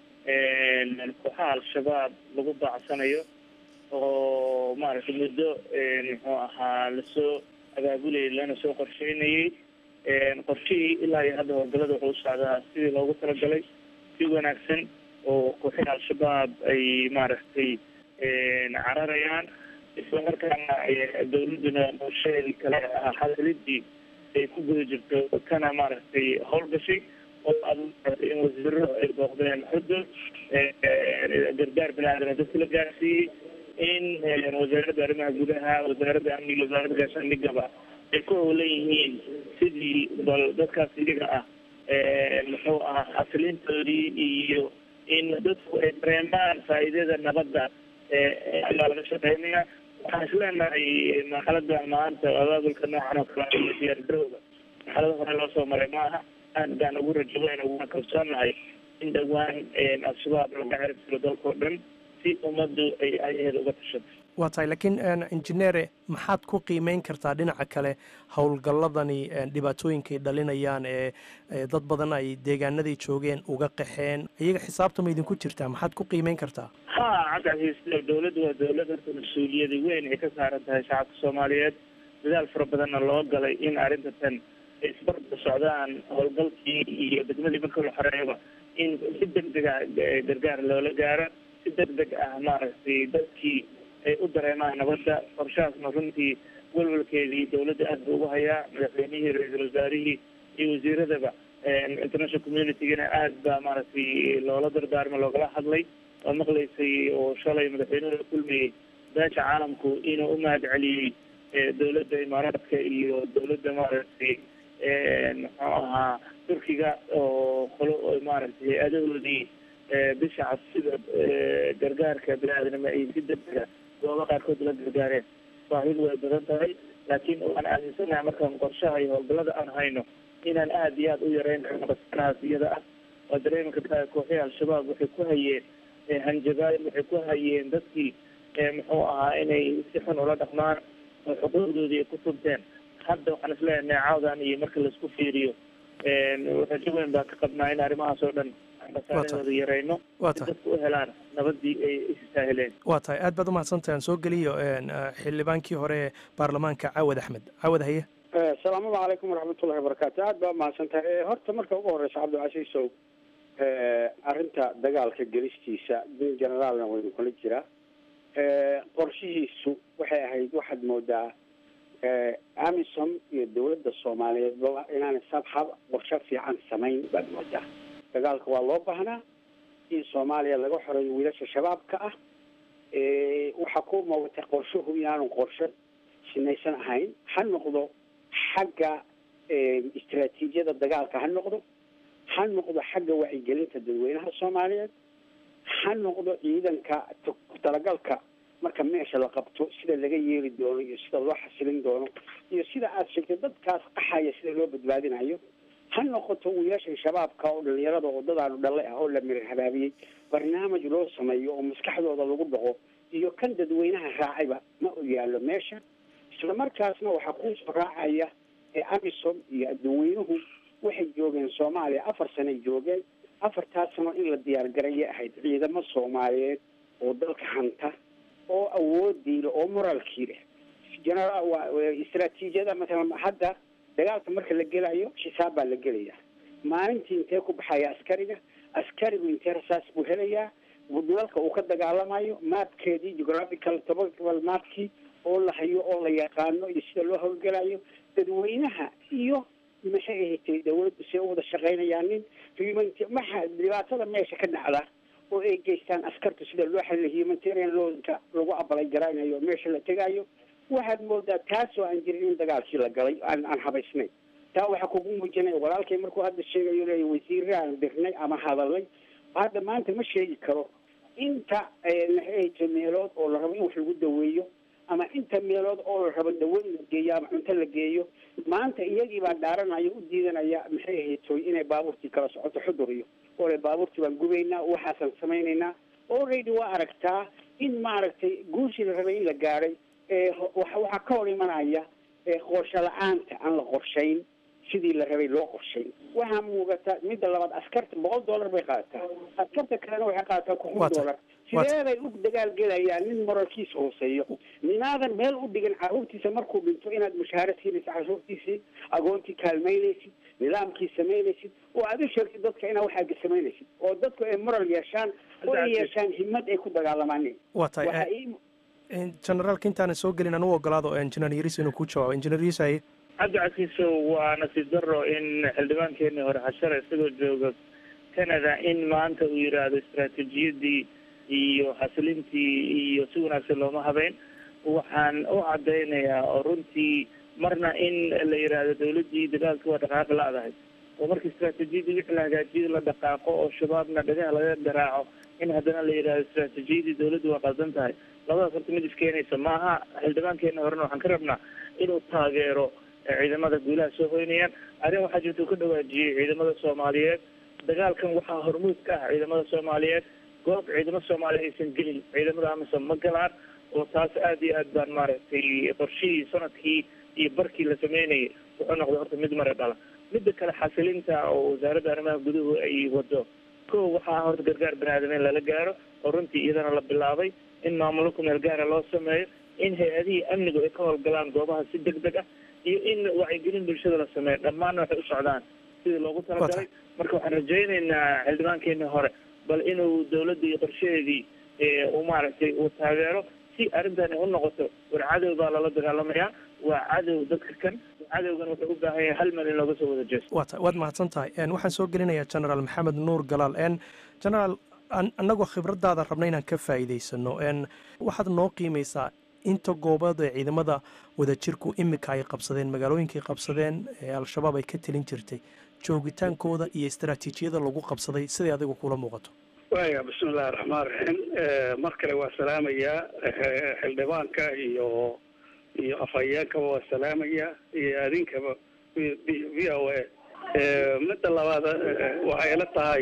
kooxaha al-shabaab lagu baacsanayo oo maaragtay muddo muxuu ahaa lasoo abaabulayay lana soo qorsheynayay qorshihii ilaa iyo hadda howlgallada wuxuu u socdaa sidii loogu talagalay si wanaagsan oo kooxihii al-shabaab ay maaragtay cararayaan isla markaana dawladduna qorsheheedii kale ahaa xasilidii ay ku guda jirto kana maaragtay howlgashay oo aad in wasiiro ay booqdeen xudur gargaar bini-aadama dadka la gaarsiiyey in wasaaradda arrimaha gudaha wasaaradda amniga wasaaradda gaashaandhigaba ay ku howlan yihiin sidii bal dadkaas iyaga ah muxuu ahaa xasilintoodii iyo in dadku ay dareemaan faa'iidada nabadda ayaa laga shaqeynaya waxaan isleenahay marxalada maanta abaabulka noocan oo kale iyo diyaargarowga marxalada hore loo soo maray maaha aad baan ugu rajaweyn uguna kalsoonahay in dhowaan al-shabaab laga cirib tiro dalkao dhan si ummaddu ay ayaheeda uga tashato waa tahay laakiin injineere maxaad ku qiimeyn kartaa dhinaca kale howlgalladani dhibaatooyinkay dhalinayaan ee dad badan ay deegaanaday joogeen uga qaxeen iyaga xisaabta ma idinku jirtaa maxaad ku qiimeyn kartaa ha cabdicasiis dowladdu waa dowlad horta mas-uuliyada weyn ay ka saaran tahay shacabka soomaaliyeed dadaal fara badanna loo galay in arrinta tan ay isbarda socdaan howlgalkii iyo degmadii marka la xoreeyaba in si deg dega gargaar loola gaaro si deg deg ah maaragtay dadkii ay u dareemaan nabadda qorshahaasna runtii walwalkeedii dowladda aad buu ugu hayaa madaxweynihii ra-iisul wasaarihii iyo wasiiradaba international communitygana aad baa maaragtay loola dardaarma loogala hadlay oo maqlaysay oo shalay madaxweynuhu la kulmayey beesha caalamku inuu u mahad celiyey dowladda imaaraadka iyo dowladda maaragtay muxuu ahaa turkiga oo qolo maaragtay hay-adahoodii bisha cabsida gargaarka bini-aadnimo ay si degdega gooba qaarkood la gargaareen baahidu way badan tahay laakiin waan aaminsanahay markaan qorshaha iyo howlgallada aan hayno inaan aada iyo aada u yareyn karno qasanahaas iyada ah waa dareemi kartaa kooxihii al-shabaab waxay ku hayeen hanjabaad waxay ku hayeen dadkii muxuu ahaa inay si xun ula dhaqmaan oo xuquuqdoodii ay ku tunteen hadda waxaan isleeyahay cawdan iyo marka laisku fiiriyo rajo weyn baan ka qabnaa in arrimahaas oo dhan basaarahooda yareyno si dadku u helaan nabadii ay istaahileen waa tahay aad baad umahadsantahay aan soo geliyo xildhibaankii hore ee baarlamaanka cawad axmed cawad haye asalaamu calaykum waraxmatullahi wabarakaatu aad baa umahadsan tahay horta marka ugu horeysa cabdilcasiisow arrinta dagaalka gelistiisa bil generaalna waynu kula jiraa qorshihiisu waxay ahayd waxaad moodaa amisom iyo dawladda soomaaliyeed inaanay sabxab qorsho fiican samayn baad moodaa dagaalka waa loo baahnaa in soomaaliya laga xoreeyo wiilasha shabaabka ah waxaa ku muuqatay qorshuhu inaanu qorsho sinaysan ahayn ha noqdo xagga istaraatiijiyada dagaalka ha noqdo ha noqdo xagga wacyigelinta dadweynaha soomaaliyeed ha noqdo ciidanka talagalka marka meesha la qabto sida laga yeeli doono iyo sida loo xasilin doono iyo sida aada sheegtay dadkaas qaxaya sida loo badbaadinayo ha noqoto wiilashan shabaabka oo dhalinyarada wadadaanu dhalle ah oo la mirar habaabiyey barnaamij loo sameeyo oo maskaxdooda lagu dhaqo iyo kan dadweynaha raacayba ma u yaallo meesha isla markaasna waxaa kuusoo raacaya ee amisom iyo dadweynuhu waxay joogeen soomaaliya afar sanay joogeen afartaas sano in la diyaargaraya ahayd ciidamo soomaaliyeed oo dalka hanta oo awoodii leh oo moraalkii leh generaal istraatiijiyada matalan hadda dagaalka marka la gelayo xisaab baa la gelaya maalintii intee ku baxaya askariga askarigu intee rasaas buu helayaa dalka uu ka dagaalamayo maapkeedii geographical topographical maapkii oo la hayo oo la yaqaano iyo sida loo howlgelayo dadweynaha iyo maxay ahatay dawladdu see u wada shaqaynayaanin maxa dhibaatada meesha ka dhacda oo ay geystaan askartu sida loo xalila humanitarian looka lagu abalay garaynayo meesha la tegayo waxaad moodaa taasoo aan jirin in dagaalkii la galay aan aan habaysnayn taa waxaa kugu muujinaya walaalkay markuu hadda sheegayo leeya wasiirra aan dirnay ama hadalnay hadda maanta ma sheegi karo inta maxay meelood oo la rabo in wax lagu daweeyo ama inta meelood oo la rabo dawo in la geeyo ama cunto la geeyo maanta iyagii baa dhaaranaya u diidanaya maxay ahaytoy inay baabuurtii kala socoto xudur iyo ole baabuurtii baan gubaynaa waxaasaan samaynaynaa already waa aragtaa in maaragtay guushii la rabay in la gaadhay waxaa ka hor imanaya qorsho la-aanta aan la qorshayn sidii la rabay loo qorshayn waxaa muuqata midda labaad askarta boqol dollar bay qaadataa askarta kalena waxay qaadataa kun dollar sideeday u dagaal gelayaan nin moralkiisa hooseeyo ninaadan meel u dhigan caruurtiisa markuu dhinto inaad mushaahara siinaysid caruurtiisii agoontii kaalmaynaysid nidaamkii samaynaysid oo aad u sheegtid dadka inaa waxaaga samaynaysid oo dadku ay moral yeeshaan oo ay yeeshaan himad ay ku dagaalamaan waa tahay generaalka intaana soo gelin anu ogolaado engineer yaris inuu ku jawaabo engineer yaris cabdicasiiso waa nasiib daro in xildhibaankeenii hore xashare isagoo jooga canada in maanta uu yidhaahdo istaraatiijiyadii iyo xasilintii iyo si wanaagsan looma habeyn waxaan u cadaynayaa oo runtii marna in la yidhaahdo dawladdii dagaalka waa dhaqaaqi la-dahay oo marka istaraatiijiyadii wixii la hagaajiyada la dhaqaaqo oo shabaabna dhagaha laga garaaco in haddana la yidhahdo istaraatiijiyadii dawladdu waa qaldan tahay labadaas horta mid iskeenaysa maaha xildhibaankeena horena waxaan ka rabnaa inuu taageero ciidamada guulaha soo hoynayaan arrin waxaa jirta uu ka dhawaajiyey ciidamada soomaaliyeed dagaalkan waxaa hormuud ka ah ciidamada soomaaliyeed goob ciidamo soomaaliya aysan gelin ciidamada amisom ma galaan oo taas aad iyo aad baan maaragtay qorshihii sanadkii iyo barkii la sameynayay wuxuu noqday horta mid mare dhala midda kale xasilinta oo wasaaradda arrimaha guduhu ay wado ko waxaa horta gargaar baniaadameen lala gaaro oo runtii iyadana la bilaabay in maamulo ku meel gaara loo sameeyo in hay-adihii amnigu ay ka howlgalaan goobaha si deg deg ah iyo in wacyigelin bulshada la sameeyo dhammaanna waxay u socdaan sidii loogu talagalay marka waxaan rajaynaynaa xildhibaankeenii hore bal inuu dawladda iyo qorshaheedii uu maaragtay uu taageero si arrintani u noqoto war cadow baa lala dagaalamayaa waa cadow dadka kan cadowgan wuxuu u baahan yahay hal meel in looga soo wada jeesto waa ta waad mahadsan tahay waxaan soo gelinayaa generaal maxamed nuur galaal n generaal annagoo khibradaada rabna inaan ka faa'iidaysano n waxaad noo qiimaysaa inta goobood ee ciidamada wadajirku imika ay qabsadeen magaalooyinkay qabsadeen ee al-shabaab ay ka telin jirtay joogitaankooda iyo istaraatiijiyada lagu qabsaday siday adigu kula muuqato waya bismi illahi raxmaan raxiim mar kale waa salaamayaa xildhibaanka iyo iyo afhayeenkaba waa salaamaya iyo adinkaba v o a midda labaad waxay ila tahay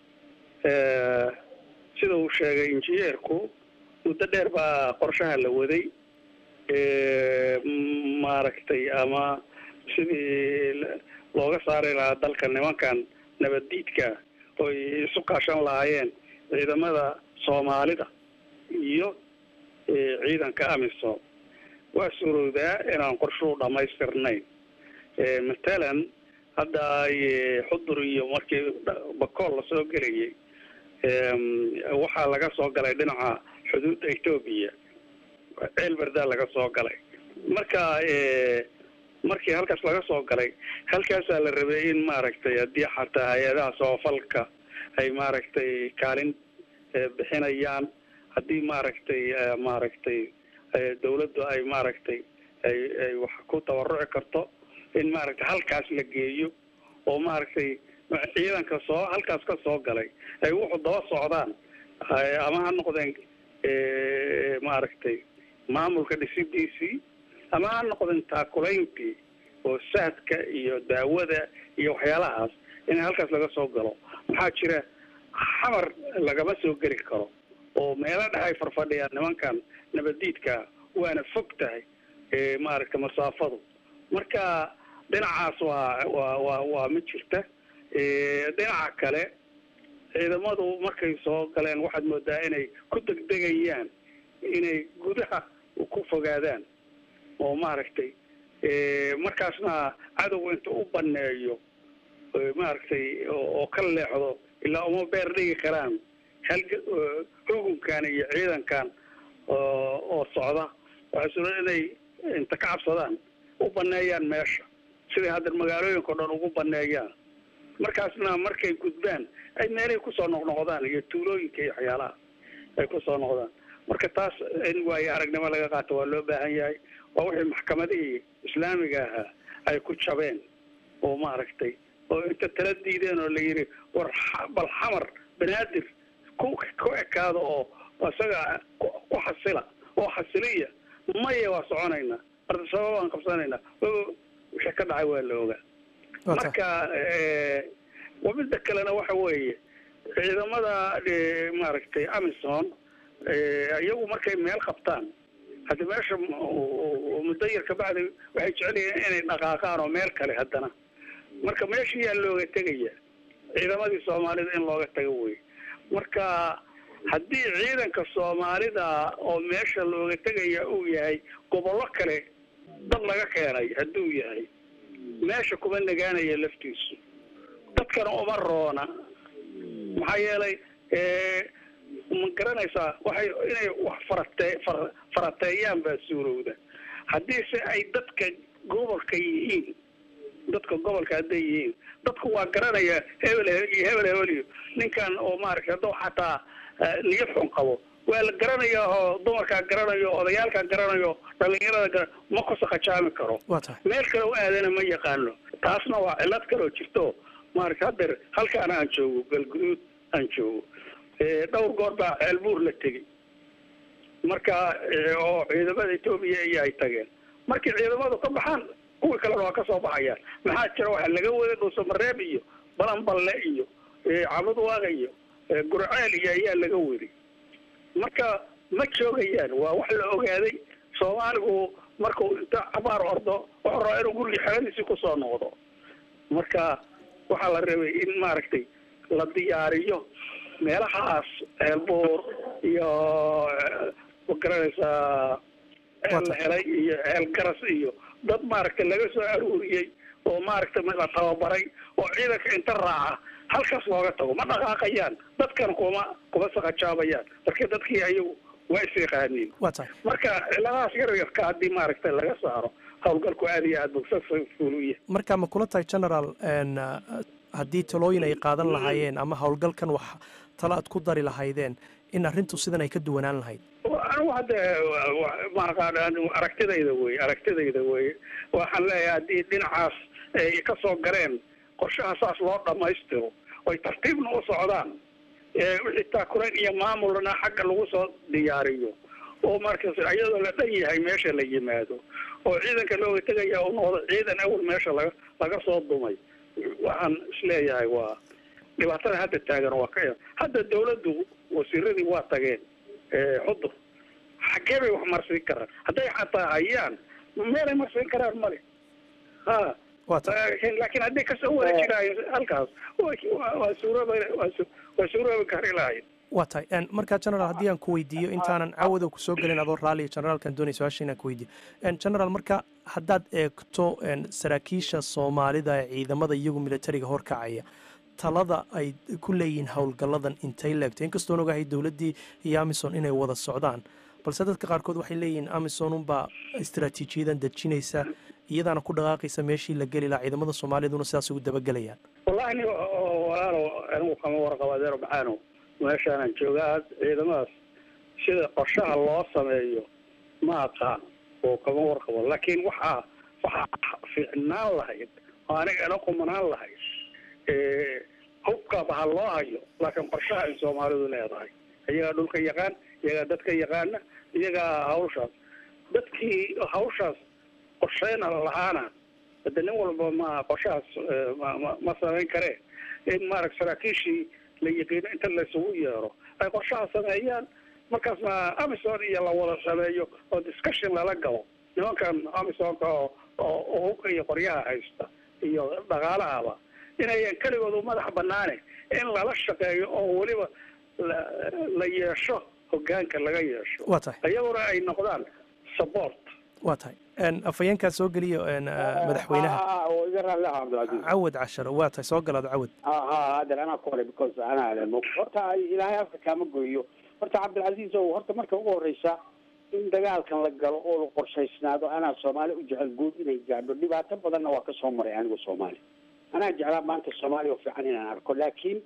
sida uu sheegay injineerku muddo dheer baa qorshaha la waday maaragtay ama sidii looga saari lahaa dalka nimankan nabaddiidka oy isu kaashan lahaayeen ciidamada soomaalida iyo ciidanka amisom waa suurowdaa inaan qorshuhu dhamaystirnayn matalan hadda xudur iyo markii bakool lasoo gelayay waxaa laga soo galay dhinaca xuduudda etoobiya ceelberdaa laga soo galay marka markii halkaas laga soo galay halkaasaa la rabay in maaragtay haddii xataa hay-adaha soofalka ay maaragtay kaalin bixinayaan haddii maaragtay maaragtay dawladdu ay maaragtay ay ay wax ku tabaruci karto in maaragtay halkaas la geeyo oo maaragtay ciidanka soo halkaas ka soo galay ay wuxuu daba socdaan ama ha noqdeen maaragtay maamulka dhisidiisii ama ha noqdeen taakulayntii oo saadka iyo daawada iyo waxyaalahaas in halkaas laga soo galo maxaa jira xamar lagama soo geli karo oo meelo dhex ay farfadhiyaan nimankan nabadiidka waana fog tahay maaragta masaafadu marka dhinacaas waa waa waa waa ma jirta dhinaca kale ciidamadu markay soo galeen waxaad moodaa inay ku degdegayaan inay gudaha ku fogaadaan oo maaragtay markaasna cadowga inta u baneeyo maaragtay oo ka leexdo ilaa uma beer dhigi karaan halga hugunkan iyo ciidankan oo socda waxaa suura inay inta ka cabsadaan u baneeyaan meesha siday hadda magaalooyinka o dhan ugu baneeyaan markaasna markay gudbaan ay meelay kusoo noqnoqdaan iyo tuulooyinka iyo waxyaalaha ay kusoo noqdaan marka taas in waayo aragnimo laga qaato waa loo baahan yahay waa wixii maxkamadihii islaamiga ahaa ay ku jabeen oo maaragtay oo inta tala diideen oo la yidhi war bal xamar banaadir ku ku ekaada oo isaga ku xasila oo xasiliya maya waa soconaynaa ardasabab aan qabsanaynaa wixii ka dhacay waa la ogaa marka midda kalena waxa weeye ciidamada maaragtay amison iyagu markay meel qabtaan hadda meesha muddo yar kabacdi waxay jecel yihiin inay dhaqaaqaan oo meel kale haddana marka meeshii yaa looga tegaya ciidamadii soomaalida in looga tago wey marka haddii ciidanka soomaalida oo meesha looga tegaya uu yahay gobollo kale dad laga keenay hadduu yahay meesha kuma nagaanaya laftiisu dadkana uma roona maxaa yeelay ma garanaysaa waxay inay wax farate farateeyaan baa suurowda haddii se ay dadka gobolka yihiin dadka gobolka hadday yihiin dadku waa garanaya hebel iyo hebel hebeliyo ninkan oo maaragtay hadduu xataa niyad xun qabo waa la garanaya oo dumarkaa garanayo odayaalkaa garanayo dhalinyarada ma kusaqajaami karo meel kale u aadana ma yaqaano taasna waa cilad kaloo jirto maaragta haddeer halkaana aan joogo galguduud aan joogo dhowr goor baa ceelbuur la tegey marka oo ciidamada etoobiya iyo ay tageen markii ciidamadu ka baxaan kuwii kalena waa kasoo baxayaan maxaa jira waxaa laga waday dhuusamareeb iyo balanballe iyo cabudwaaga iyo gurceel iyo ayaa laga waday marka ma joogayaan waa wax la ogaaday soomaaligu markuu inta cabaar ordo wuxuu rabaa inuu guriga xeradiisii kusoo noqdo marka waxaa la rabay in maaragtay la diyaariyo meelahaas ceelbuur iyo magaranaysaa ceel la helay iyo ceel garas iyo dad maaragtay laga soo aruuriyey oo maaragtay la tababaray oo ciidanka inta raaca halkaas looga tago ma dhaqaaqayaan dadkan kuma kuma saqajaabayaan marka dadkii ayagu waa is yaqaaniin marka ciladahaas yar yarka haddii maaragtay laga saaro howlgalku aada iyo aad bugsafuuluya marka ma kula tahay general haddii talooyin ay qaadan lahaayeen ama howlgalkan wax talo aad ku dari lahaydeen in arrintu sidan ay ka duwanaan lahayd anigu hadda maaqaan aragtidayda wey aragtidayda wey waxaan leeyahay haddii dhinacaas ay ka soo gareen qorshaha saas loo dhammaystiro oy tartiibna u socdaan wixii taakulayn iyo maamulna xagga lagu soo diyaariyo oo markas iyadoo la dhan yahay meesha la yimaado oo ciidanka looga tegaya u noqdo ciidan awal meesha laga laga soo dumay waxaan isleeyahay waa dhibaatada hadda taagan waa ka hadda dawladdu wasiiradii waa tageen xudur xaggee bay wax marsiin karaan hadday xataa hayaan meelay marsiin karaan male ha laakiin hadday kasoo wada jiraayo halkaas waa suurooba waa suuroobi kari lahayd waa tahay markaa generaal haddii aan ku weydiiyo intaanan cawada kusoo gelin adoo raalliya generaalkan doonay su-aasha inaan ku weydiiyo generaal marka haddaad eegto saraakiisha soomaalida ee ciidamada iyagu militariga horkacaya talada ay ku leeyihiin howlgalladan intay leegto inkastoon ogahay dowladdii iyo amison inay wada socdaan balse dadka qaarkood waxay leeyihiin amison unbaa istaraatiijiyadan dejinaysa iyadaana ku dhaqaaqaysa meeshii la geli lahaa ciidamada soomaaliyaduna sidaas ugu dabagelayaan wallahi ni walaalo anigu kama warqabo adeer maxaano meeshaanaan joogaa ciidamadaas sida qorshaha loo sameeyo ma aqaan oo kama warqabo laakiin waxaa waxaa fiicnaan lahayd oo aniga ila qumanaan lahayd hubkaba ha loo hayo laakiin qorshaha ay soomaalidu leedahay iyagaa dhulka yaqaan iyagaa dadka yaqaana iyagaa hawshaas dadkii hawshaas qorsheyna lahaana hade nin walba ma qorshahaas ma ma ma samayn karee in maarag saraakiishii la yiqiino inta laysugu yeero ay qorshaha sameeyaan markaasna amison iyo la wada sameeyo oo discussion lala galo nimankan amisonka oo oo hubka iyo qoryaha haysta iyo dhaqaalahaba inayan keligoodu madax banaane in lala shaqeeyo oo weliba la la yeesho hogaanka laga yeesho waa tahay iyaguna ay noqdaan support waa tahay afhayeenkaa soo geliyo madaxweynaha oo iga raalli ah cabdilcasiis cawad casharo waa tahay soo galaad cawad ha ha hadeer anaa ku horay because anaa le horta ilaahay afka kaama goyo horta cabdilcasiis ow horta marka ugu horeysa in dagaalkan la galo oo la qorshaysnaado anaa soomaali u jecel guud inay gaadho dhibaato badanna waa ka soo maray anigu soomaali anaa jeclaa maanta soomaaliya oo fiican inaan arko laakiin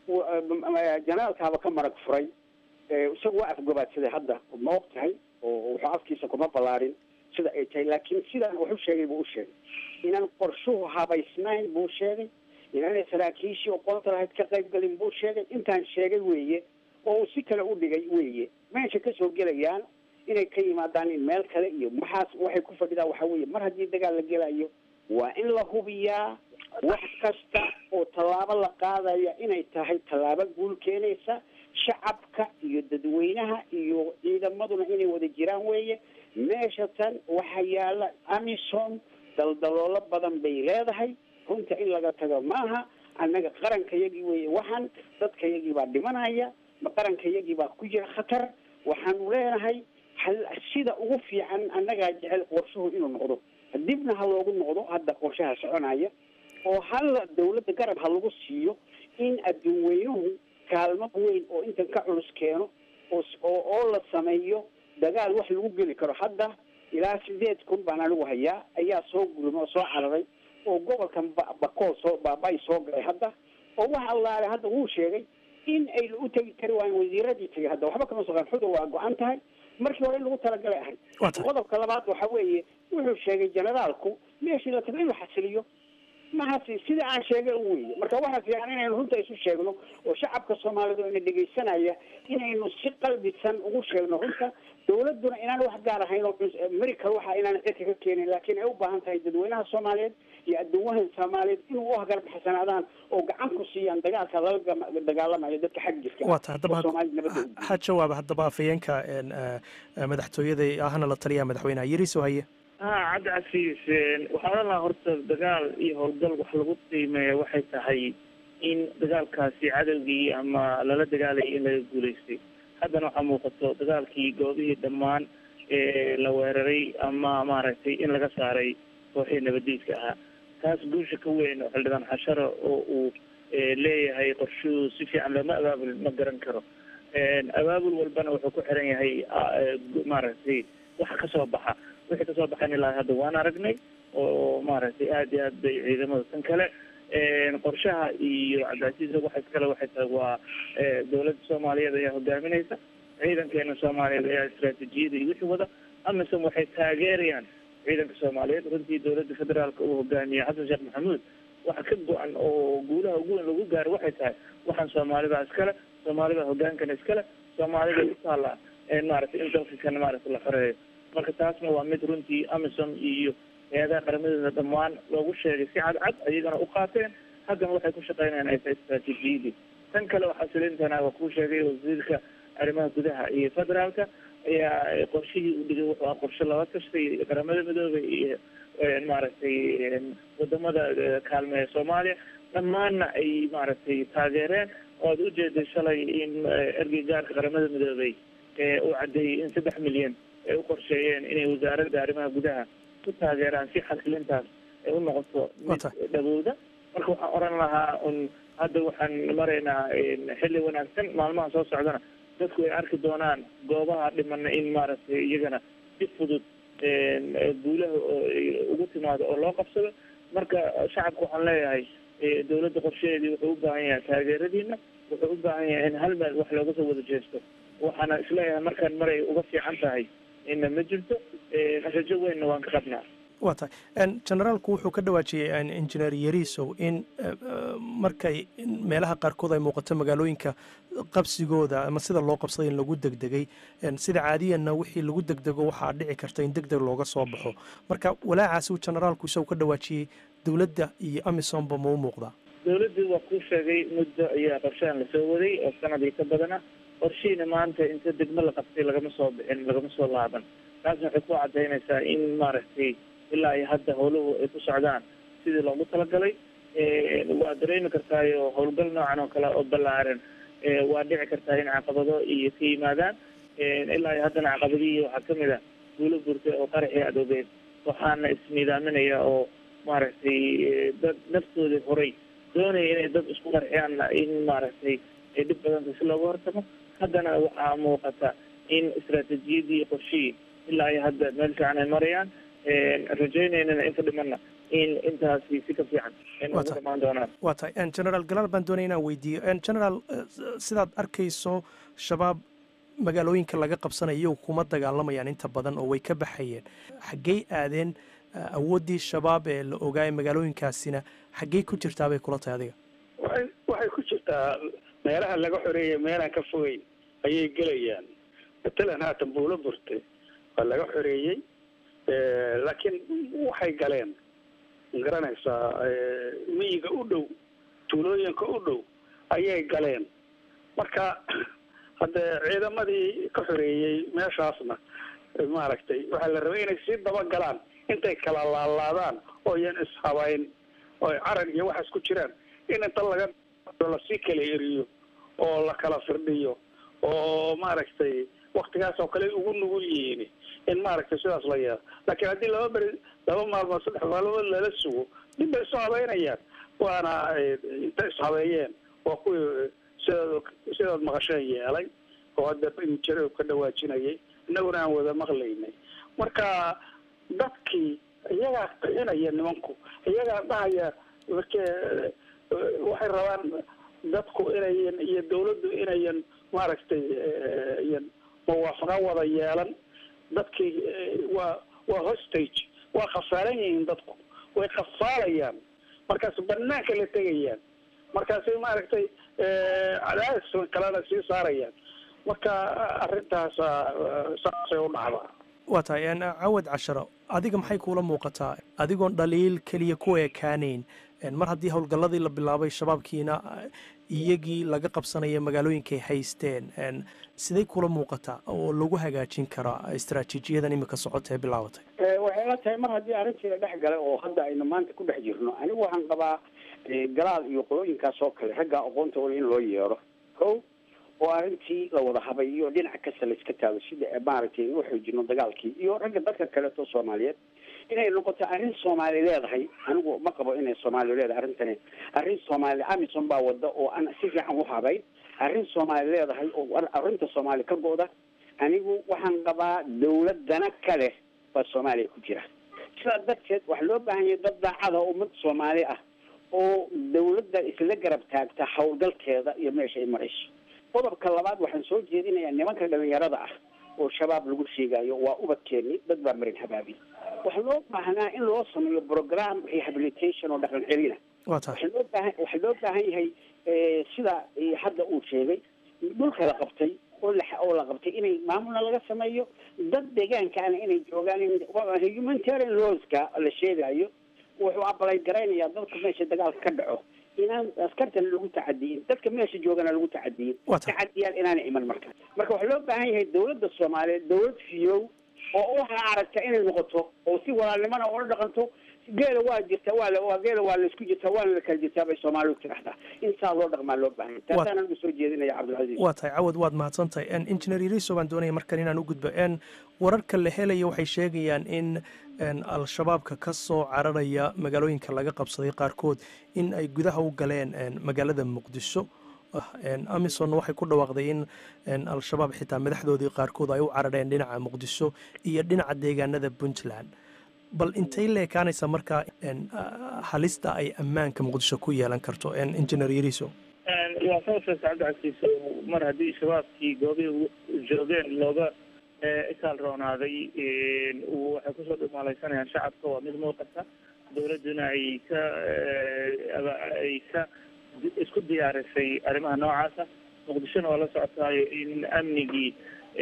janaalkaaba ka marag furay isagu waa afgabaadsaday hadda ma og tahay oo wuxuu afkiisa kuma ballaarin sida ay tahay laakiin sidaan wax u sheegay buu u sheegay inaan qorshuhu habaysnayn buu sheegay inaanay saraakiishii oqoonta lahayd ka qayb galin buu sheegay intaan sheegay weeye oo uu si kale u dhigay weeye meesha kasoo gelayaan inay ka yimaadaan in meel kale iyo maxaas waxay ku fadhidaan waxa weeye mar haddii dagaal la gelayo waa in la hubiyaa wax kasta oo tallaabo la qaadaya inay tahay tallaabo guul keenaysa shacabka iyo dadweynaha iyo ciidamaduna inay wada jiraan weeye meesha tan waxaa yaala amison daldaloolo badan bay leedahay runta in laga tago maaha annaga qarankayagii weeye waxaan dadkayagii baa dhimanaya qarankayagii baa ku jira khatar waxaanu leenahay sida ugu fiican annagaa jecel qorshuhu inuu noqdo dibna ha loogu noqdo hadda qorshaha soconaya oo halla dawladda garab ha lagu siiyo in adduun weynuhu kaalmo weyn oo intan ka culus keeno oo oo la sameeyo dagaal wax lagu geli karo hadda ilaa sideed kun baan anigu hayaa ayaa soo gurma oo soo cararay oo gobolkan bakool soo baabay soo galay hadda oo wax allaale hadda wuu sheegay in ay u tegi kari waayeen wasiiradii tegay hadda waxba kama soqan xudur waa go-an tahay markii hore in lagu talagalay ahayd qodobka labaad waxa weeye wuxuu sheegay generaalku meeshii la tago in la xasiliyo mahasi sida aan sheegay u weeye marka waxaa fiican inaynu runta isu sheegno oo shacabka soomaalidu ina dhegaysanaya inaynu si qalbisan ugu sheegno runta dawladuna inaan wax gaar ahayn oo america waxa inaan cirka ka keenin laakiin ay u baahan tahay dadweynaha soomaaliyeed iyo adduunwahan soomaaliyeed inuu u hagarbaxsanaadaan oo gacan ku siiyaan dagaalka lala dagaalamayo dadka xag jirka waa ta haddaba ha jawaaba haddaba afhayeenka madaxtooyada ahna la taliyaa madaxweynaha yariso haye ha cabdi casiis waxaan odhan lahaa horta dagaal iyo howlgal wax lagu qiimeeya waxay tahay in dagaalkaasi cadowgii ama lala dagaalayay in laga guulaystay haddana waxaa muuqato dagaalkii goobihii dhammaan la weeraray ama maaragtay in laga saaray kooxii nabadiidka ahaa taas guusha ka weyn oo xildhibaan xasharo oo uu leeyahay qorshuhu si fiican looma abaabul ma garan karo abaabul walbana wuxuu ku xiran yahay maaragtay waxa kasoo baxa wixii kasoo baxan ilaa hadda waan aragnay oo maaragtay aada iyo aad bay ciidamada tan kale qorshaha iyo cabdicasiisa waxa iskale waxay tahay waa dawladda soomaaliyeed ayaa hogaaminaysa ciidankeena soomaaliyeed ayaa istraatijiyada iyo wixii wada amisom waxay taageerayaan ciidanka soomaaliyeed runtii dawladda federaalka uu hogaamiye xasan sheekh maxamuud waxa ka go-an oo guulaha ugu weyn lagu gaaro waxay tahay waxaan soomaalida iskale soomaalida hogaankana iskale soomaalida u taala maaragtay in dalka kana maaragtay la xoreeyo marka taasna waa mid runtii amisom iyo hay-adaha qaramadooda dhammaan loogu sheegay si cadcad ayagana u qaateen haddana waxay ku shaqeynayaan ay tahay istraatijiyadii tan kale waxaa silintana waa kuu sheegay wasiirka arrimaha gudaha iyo federaalka ayaa qorshihii u dhigay wuxuu ahaa qorshe laba tashtay qaramada midoobay iyo maaragtay wadamada kaalmeeya soomaaliya dhammaanna ay maaragtay taageereen oo aad ujeeday shalay in ergeygaarka qaramada midoobay uu caddeeyey in saddex milyan ay u qorsheeyeen inay wasaaradda arrimaha gudaha ku taageeraan si xasilintaas ay u noqoto mid dhawowda marka waxaan oran lahaa un hadda waxaan maraynaa xilli wanaagsan maalmaha soo socdana dadku ay arki doonaan goobaha dhimana in maaragtay iyagana si fudud guulaha ugu timaado oo loo qabsado marka shacabka waxaan leeyahay dawladda qorshaheedii wuxuu u baahan yahay taageeradiina wuxuu u baahan yahay in hal meel wax looga soo wada jeesto waxaana isleeyahay markaan maray uga fiican tahay ina ma jirto rajo weynna waan ka qabnaa waa tahay generaalku wuxuu ka dhawaajiyey injineer yariisow in markay meelaha qaarkood ay muuqato magaalooyinka qabsigooda ama sida loo qabsaday in lagu degdegay sida caadiyanna wixii lagu degdego waxaa dhici karta in degdeg looga soo baxo marka walaacaasi uu generaalku isagu ka dhawaajiyey dowladda iyo amisomba ma u muuqdaa dowladdii waa kuu sheegay muddo ayaa qorshahan lasoo waday oo sanadii ka badana qorshihiina maanta inta degmo la qabtay lagama soo bixin lagama soo laaban taasna waxay ku cadaynaysaa in maaragtay ilaa iyo hadda howluhu ay ku socdaan sidii loogu talagalay waa dareemi kartaayo howlgal noocan oo kale oo ballaaran waa dhici kartaa in caqabado iyo ka yimaadaan ilaa iyo haddana caqabadihii waxaa kamid a guulo burtay oo qaraxii adoobeen waxaana ismiidaaminaya oo maaragtay dad naftoodii horay doonaya inay dad isku qarxiyaanna in maaragtay ay dhib badanta si looga hortago haddana waxaa muuqata in istaraatiijiyadii qorshihii ilaa iyo hadda meel fiican ay marayaan rajaynaynana inta dhimana in intaasi si ka fiican ugu dhamaan doonaan waa tahay generaal galaal baan doonaya inaan weydiiyo generaal sidaad arkayso shabaab magaalooyinka laga qabsanaya iyagu kuma dagaalamayaan inta badan oo way ka baxayeen xaggey aadeen awooddii shabaab ee la ogaaya magaalooyinkaasina xaggey ku jirtaa bay kula tahay adiga waay waxay ku jirtaa meelaha laga xoreeyay meelaan ka fogeyn ayay gelayaan matalan haatan buulo burte waa laga xoreeyey laakiin waxay galeen magaranaysaa miyiga u dhow tuulooyinka u dhow ayay galeen marka hadde ciidamadii ka xoreeyey meeshaasna maaragtay waxaa la rabay inay sii dabagalaan intay kala laalaadaan ooyan ishabayn oo carar iyo waxaas ku jiraan in inta laga lasii kala eriyo oo la kala firdhiyo oo maaragtay waktigaas oo kale ugu nugul yihiin in maaragtay sidaas la yeelo laakiin haddii laba beri laba maalmood saddex maalmood lala sugo dib bay isu habeynayaan waana inta ishabeeyeen waa kuwii sidaad sidaad maqasheen yeelay oo hadda injare ka dhawaajinayay innaguna aan wada maqlaynay marka dadkii iyagaa qixinaya nimanku iyagaa dhahaya marke waxay rabaan dadku inayan iyo dawladdu inayan maaragtay yan muwaafaqa wada yeelan dadkii waa waa hostage waa khasaaran yihiin dadku way khasaalayaan markaas banaanka la tegayaan markaasay maaragtay cadaadis kalena sii saarayaan marka arrintaas saasay u dhacdaa waa tahay cawad casharo adiga maxay kuula muuqataa adigoon dhaliil keliya ku ekaanayn mar haddii howlgalladii la bilaabay shabaabkiina iyagii laga qabsanaya magaalooyinkay haysteen siday kula muuqataa oo lagu hagaajin karaa istaraatiijiyadan imika socota ee bilaabatay waxay la tahay mar haddii arrintii la dhex galay oo hadda aynu maanta ku dhex jirno anigu waxaan qabaa galaal iyo qolooyinkaas oo kale ragga aqoontooda in loo yeero ko oo arrintii la wada habayo dhinac kasta la iska taago sida maaragtay in u xoojino dagaalkii iyo ragga dadka kaleeto soomaaliyeed inay noqoto arrin soomaali leedahay anigu ma qabo inay soomaali leedahay arrintani arrin soomaali amison baa wada oo aan si fiican u habayn arrin soomaali leedahay oo arrinta soomaali ka go-da anigu waxaan qabaa dawladana kale baa soomaaliya ku jira sidaa darteed waxaa loo baahan yahay dad daacada ummad soomaali ah oo dawladda isla garab taagta howlgalkeeda iyo meesha ay marayso qodobka labaad waxaan soo jeedinayaa nimanka dhalinyarada ah oo shabaab lagu sheegayo waa ubadkeeni dad baa marin habaabi waxaa loo baahnaa in loo sameeyo program rehabilitation oo dhaqan celina waxaa loo baahan waxaa loo baahan yahay sida hadda uu sheegay dhulka la qabtay oo la oo la qabtay inay maamulna laga sameeyo dad deegaankaana inay joogaan humanitarian lawska la sheegayo wuxuu abalay garaynayaa dadka meesha dagaalka ka dhaco inaan askartana lagu tacadiyin dadka meesha joogana lagu tacadiyin tacadiyaan inaana iman marka marka waxaa loo baahan yahay dawladda soomaaliyeed dawlad fiyow oo waxaa aragta inay noqoto oo si walaalnimana ula dhaqanto geela waa jirta waa waa geela waa laisku jirtaa waana la kala jirtaa bay soomaalidu tiraahdaa in saa loo dhaqmaa loo baahan taasaan anigu soo jeedinaya cabdilcasiis waa tahay cawad waad mahadsan tahay engineer iriso baan doonaya markan inaan u gudbo n wararka la helaya waxay sheegayaan in al-shabaabka ka soo cararaya magaalooyinka laga qabsaday qaarkood in ay gudaha u galeen magaalada muqdisho amisonna waxay ku dhawaaqday in al-shabaab xitaa madaxdoodii qaarkood ay u carareen dhinaca muqdisho iyo dhinaca deegaanada puntland bal intay leekaanaysa markaa halista ay ammaanka muqdisho ku yeelan karto engineer yariso waa soo sheegta cabdicasiis mar haddii shabaabkii goobihii joogeen looga ikaal roonaaday waxay kusoo dhumaalaysanayaan shacabka waa mid muuqata dawladduna ay ka ay ka isku diyaarisay arrimaha noocaasa muqdishona waa la socotaayo in amnigii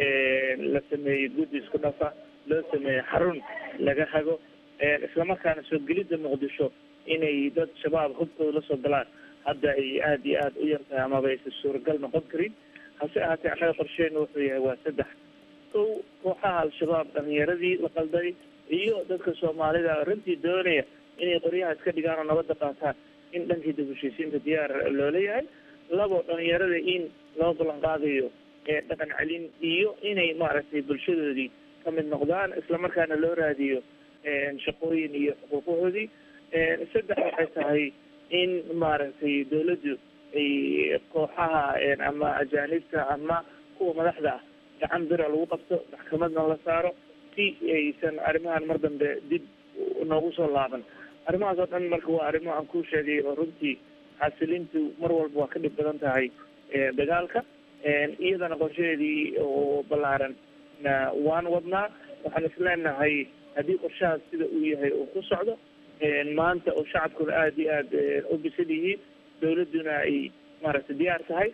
la sameeyey guddi isku dhafa loo sameeyey xarun laga hago islamarkaana soo gelidda muqdisho inay dad shabaab hubkooda lasoo galaan hadda ay aada iyo aada u yar tahay amaba aysan suuragal noqon karin hase ahaatee annaga qorsheena wuxuu yahay waa saddex kow kooxaha al-shabaab dhalinyaradii la qalday iyo dadka soomaalida runtii doonaya inay qoryaha iska dhigaan oo nabadda qaataan in dhankii dib heshiisiinta diyaar loola yahay labo dhalinyarada in loo ballan qaadayo dhaqan celin iyo inay maaragtay bulshadoodii ka mid noqdaan islamarkaana loo raadiyo shaqooyin iyo xuquuqahoodii saddex waxay tahay in maaragtay dawladdu ay kooxaha ama ajaanibta ama kuwa madaxda ah gacan bira lagu qabto maxkamadna la saaro si aysan arrimahan mar dambe dib noogu soo laaban arrimahaas oo dhan marka waa arrimo aan kuu sheegay oo runtii xasilintu mar walba waa ka dhib badan tahay dagaalka iyadana qorshaheedii oo ballaaran na waan wadnaa waxaan isleenahay haddii qorshahaas sida uu yahay uu ku socdo maanta oo shacabkuna aada iyo aada u bisan yihiin dawladduna ay maaragtay diyaar tahay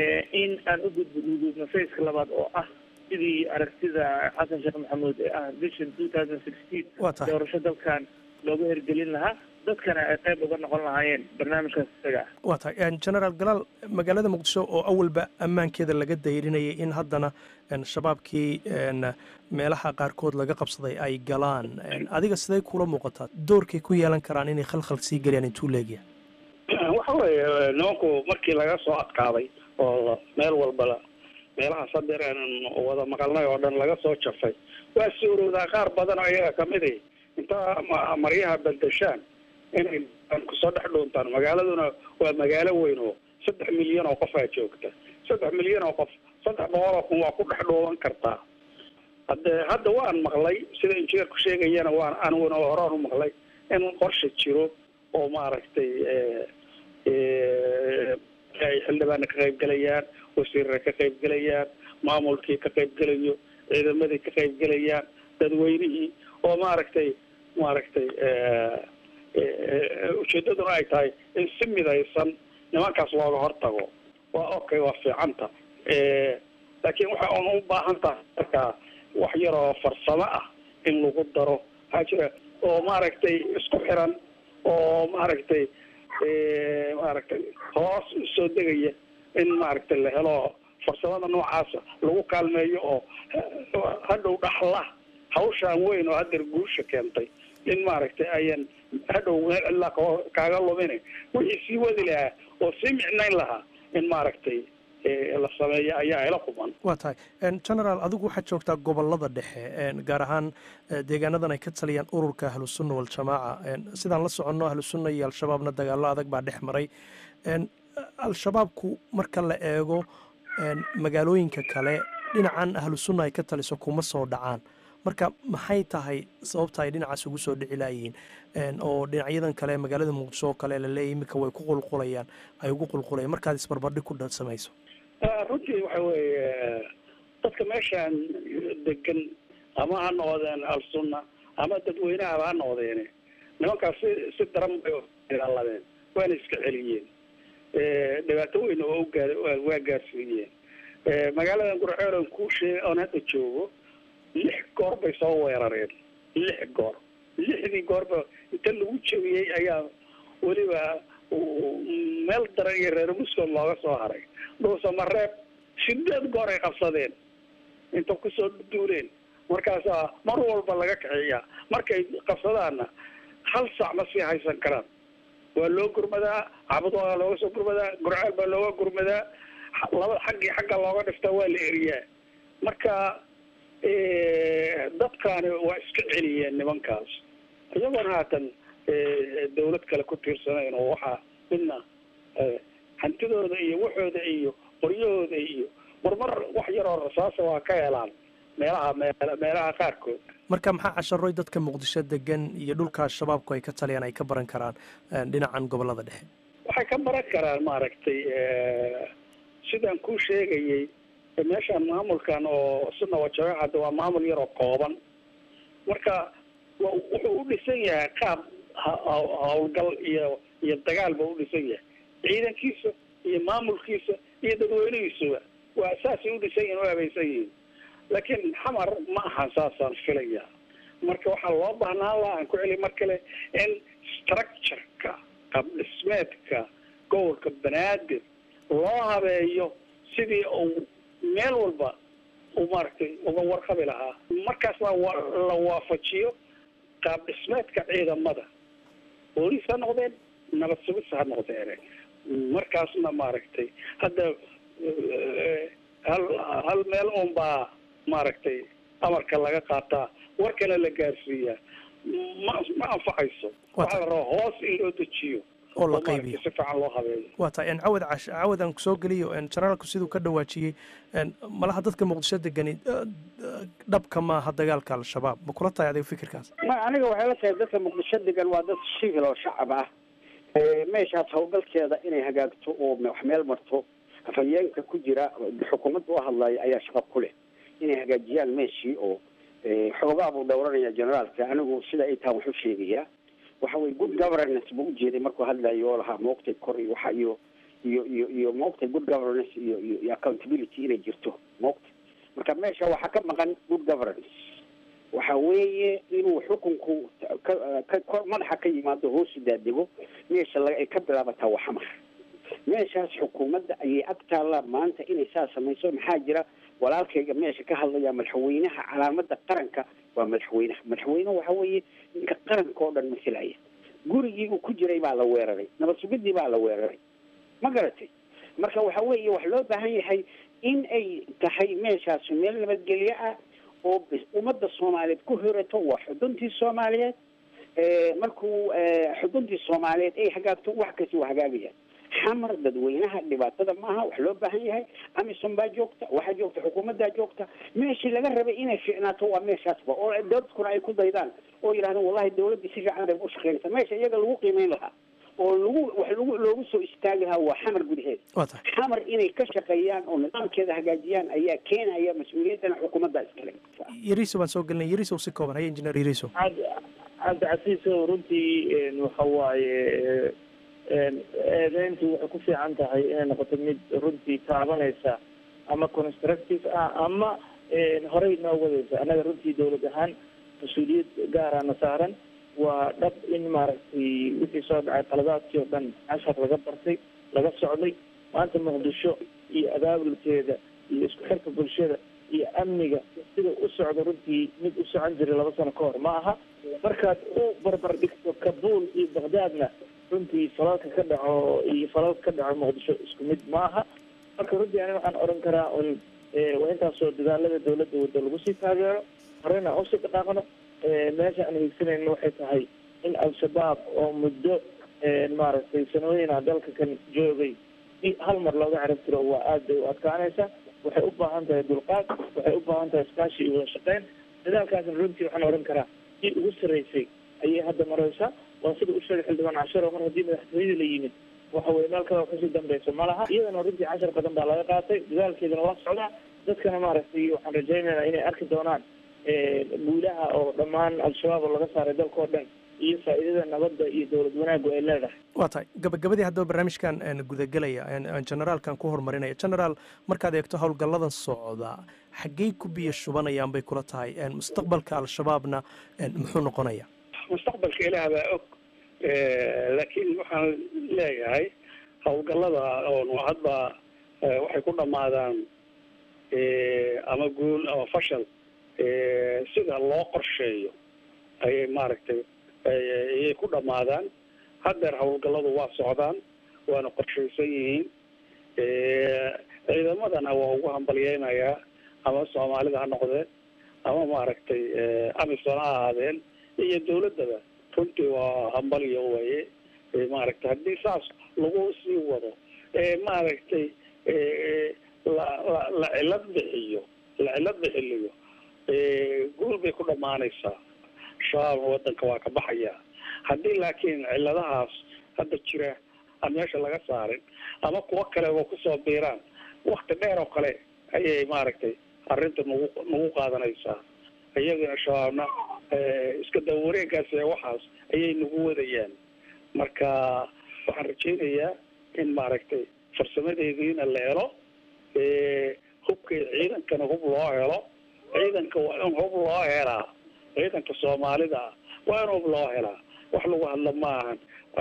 in aan u gudbugudubno faceka labaad oo ah sidii aragtida xasan sheekh maxamuud ee ah vision two thousand sixteen doorasho dalkan looga hirgelin lahaa dadkana ay qayb uga noqon lahaayeen barnaamijkaas isaga ah waa tahay generaal galaal magaalada muqdisho oo awalba ammaankeeda laga dayrinayay in haddana shabaabkii meelaha qaarkood laga qabsaday ay galaan adiga siday kula muuqataa doorkay ku yeelan karaan inay khalkhal sii geliyaan intuu leegya waxa weeye nimanku markii laga soo adkaaday oo meel walbala meelahaas hadeer aanan wada maqalnay oo dhan laga soo jafay waa suurowdaa qaar badan oo iyaga kamid i inta maryaha beldeshaan inay kusoo dhex dhuuntaan magaaladuna waa magaalo weyn oo saddex milyan oo qof aa joogta saddex milyan oo qof saddex boqol oo kun waa ku dhex dhuuban kartaa hade hadda waan maqlay sida injineerku sheegayana waan aniguna horaan u maqlay in qorsha jiro oo maaragtay ay xildhibaana ka qaybgelayaan wasiirra ka qaybgelayaan maamulkii ka qaybgelayo ciidamadii ka qaybgelayaan dadweynihii oo maaragtay maaragtay ujeedaduna ay tahay in si midaysan nimankaas looga hortago waa okay waa fiicanta laakiin waxa un u baahan tahay markaa wax yaroo farsamo ah in lagu daro waxaa jira oo maaragtay isku xiran oo maaragtay maaragtay hoos usoo degaya in maaragtay la helo farsamada noocaasa lagu kaalmeeyo oo hadhow dhaxla hawshaan weyn oo hadeer guusha keentay in maaragtay ayan hadhow meel cidlaa kaaga lumina wixii sii wadi lahaa oo sii micnayn lahaa in maaragtay la sameeyo ayaa ila quban waa tahay generaal adigu waxaad joogtaa gobolada dhexe gaar ahaan deegaanadan ay ka taliyaan ururka ahlusunna waljamaaca sidaan la soconno ahlusunna iyo al-shabaabna dagaallo adag baa dhex maray al-shabaabku marka la eego magaalooyinka kale dhinacan ahlusunna ay ka taliso kuma soo dhacaan marka maxay tahay sababta ay dhinacaas ugu soo dhici laayihiin oo dhinacyadan kale magaalada muqdisho oo kale laleeyahy iminka way ku qulqulayaan ay ugu qulqulayaan markaad isbarbardhig ku samayso runtii waxa weeye dadka meeshaan degan ama ha noqdeen al-sunna ama dadweynahaba ha noqdeen nimankaas si si daran bay dagaaladeen waana iska celiyeen dhibaato weyn oo ugaa waa gaarsiiyeen magaaladan gurceelan kuu sheegay oon hadda joogo lix goor bay soo weerareen lix goor lixdii goorba inta lagu jabiyey ayaa weliba meel daran iyo reer muscom looga soo haray dhuusamareeb sideed goor ay qabsadeen inta kusoo duuleen markaasaa mar walba laga kaxiyaa markay qabsadaanna hal sac ma sii haysan karaan waa loo gurmadaa cabad waa looga soo gurmadaa gurceel baa looga gurmadaa laba xaggii xagga looga dhiftaa waa la eriyaa marka dadkaani waa iska celiyeen nimankaas iyagoona haatan dawlad kale ku tiirsanayn oo waxaa midna hantidooda iyo waxooda iyo qoryahooda iyo marmar wax yaroo rasaasa waa ka helaan meelaha meelaha qaarkood marka maxaa casharoy dadka muqdisho degan iyo dhulka shabaabku ay ka taliyaan ay ka baran karaan dhinacan gobolada dhexe waxay ka baran karaan maaragtay sidaan kuu sheegayay meeshaan maamulkan oo sunna wa jamaaca hadda waa maamul yaroo kooban marka wa- wuxuu u dhisan yahay qaab ha- ha- howlgal iyo iyo dagaal ba u dhisan yahay ciidankiisa iyo maamulkiisa iyo dadweynihiisuba waa saasay u dhisan yihin u habaysan yihiin laakiin xamar ma ahan saasaan filaya marka waxaa loo baahnaan laha aan ku celi mar kale in structureka qaab dhismeedka gobolka banaadir loo habeeyo sidii uu meel walba uu maaragtay uga warqabi lahaa markaasna wa- la waafajiyo qaab dhismeedka ciidamada booliis ha noqdeen nabad sugis ha noqdeen markaasna maaragtay hadda eh, hal hal meel un baa maaragtay amarka laga qaataa warkana la gaarsiiyaa ma ma anfacayso waxaa la rabaa hoos in loo dejiyo oo la maaragtay qaybiyo si fiican loo habeeyo waa tahay en cawad cash cawad aan kusoo geliyo en generaalku siduu ka dhawaajiyey en malaha dadka muqdisho degani eh, eh, dhabka maaha dagaalka al-shabaab ma kula tahay adiga fikirkaas ma aniga waxay la tahay dadka muqdisho degan waa dad civil oo shacab ah Ee, meeshaas howlgalkeeda inay hagaagto oo me- wax meel marto afhayeenka ku jira xukuumadda u hadlaya ayaa shaqo ku leh inay hagaajiyaan meeshii oo ee, xoogaa buu dhowranaya generaalka anigu sida ay tahan wax u sheegayaa waxa weye good governance buu ujeeday markuu hadlayo oo lahaa maogtay kor iyo waxa iyo iyo iyo iyo maogtay good governance iyo iyo iyo accountability inay jirto maogtay marka meesha waxaa ka maqan good governance waxa weeye inuu xukunku ka ka- kor madaxa ka yimaado hoosu daadego meesha laga ay ka bilaabataa waa xamar meeshaas xukuumadda ayay ag taallaa maanta inay saa samayso maxaa jira walaalkayga meesha ka hadlaya madaxweynaha calaamada qaranka waa madaxweynaha madaxweyne waxa weeye ninka qaranka oo dhan masilaya gurigii uu ku jiray baa la weeraray nabad sugidii baa la weeraray ma garatay marka waxa weeye wax loo baahan yahay in ay tahay meeshaas meel nabadgelyo ah oo bis- ummadda soomaaliyeed ku hirato waa xuduntii soomaaliyeed ee, markuu ee, xuduntii soomaaliyeed ay hagaagto wax kasta waa hagaagayaan xamar dadweynaha dhibaatada maaha wax loo baahan yahay amisom baa joogta waxaa joogta xukuumaddaa joogta meeshii laga rabay inay fiicnaato waa meeshaasba oo dadkuna ay ku daydaan oo yidhahdaan wallahi dawladdii si fiican bay u shaqaynaysa meesha iyaga lagu qiimeyn lahaa oo lagu wax lagu loogu soo istaagi lahaa waa xamar gudaheeda waa tahay xamar inay ka shaqeeyaan oo nidaamkeeda hagaajiyaan ayaa keenaya mas-uuliyaddana xukuumadda iskale yariso baan soo gelinay yariso si kooban haya injineer yariso cabdi cabdicasiis oo runtii een, waxa waaye een, eedeyntu waxay ku fiican tahay inay noqoto mid runtii taabanaysa ama constructive ah ama een, horey noo wadaysa annaga runtii dowlad ahaan mas-uuliyad gaarana saaran waa dhab in maaragtay wixii soo dhacay qaladaadkii oo dhan cashar laga bartay laga socday maanta muqdisho iyo abaabulkeeda iyo isku xirka bulshada iyo amniga sida u socdo runtii mid u socon jiray laba sano ka hor ma aha markaad u barbar dhigto kabuul iyo baqdaadna runtii falalka ka dhaco iyo falalka ka dhaco muqdisho isku mid ma aha marka runtii ani waxaan odhan karaa un eh, waa intaasoo dadaalada dowladda wadda lagu sii taageero horena usii dhaqaaqno Eh, meesha aan higsanayno waxay tahay in al-shabaab oo muddo eh, maaragtay sanooyina dalka kan joogay si hal mar looga carab tiro waa aad bay u adkaanaysa waxay u baahan tahay dulqaad waxay u baahan tahay iskaashi iyo wada shaqeyn dadaalkaasna runtii waxaan odhan karaa si ugu sarreysay ayay hadda maraysaa waa sida u sheegay xildhibaan casharo mar haddii madaxtooyadii la yimid waxa weye meel kale kasii dambeyso ma laha iyadana runtii cashar badan baa laga qaatay dadaalkeedana waa socdaa dadkana maaragtay waxaan rajaynaynaa inay arki doonaan eh, guulaha oo dhammaan al-shabaab oo laga saaray dalka oo dhan iyo faa'iidada nabadda iyo dowlad wanaaggu ay leedahay waa tahay gabagabadii haddaba barnaamijkan een, gudagelaya een, een, generaalkan ku horumarinaya generaal markaad eegto howlgalladan socda xaggey ku biyo shubanayaan bay kula tahay een, mustaqbalka al-shabaabna een, muxuu noqonaya mustaqbalka ilaah baa og Eh, laakiin waxaan leeyahay howlgallada oon hadba eh, waxay ku dhammaadaan eh, ama guul ama fashal eh, sida loo qorsheeyo ayay maaragtay ay- ayay ku dhammaadaan haddeer howlgalladu waa socdaan waana qorshaysan yihiin Eh, ciidamadana waa ugu hambalyeynayaa ama soomaalida ha noqdeen ama maaragtay eh, amisom ha ahaadeen iyo dawladdaba runtii waa hambalyo waye Eh, maaragtay haddii saas lagu sii wado ee maaragtay eh, la la la cilad bixiyo la cilad bixiliyo eh, guul bay ku dhammaanaysaa shabaabna wadanka waa ka baxaya haddii laakiin ciladahaas hadda jira aan meesha laga saarin ama kuwo kale oo kusoo biiraan wakti dheer oo kale ayay maaragtay arrinta nagu nagu qaadanaysaa iyagana shabaabna iska daba wareegaas ee waxaas ayay nagu wadayaan marka waxaan rajaynayaa in maaragtay farsamadeediina la helo hubka ciidankana hub loo helo ciidanka waa in hub loo helaa ciidanka soomaalida waa in hub loo helaa wax lagu hadla ma ahan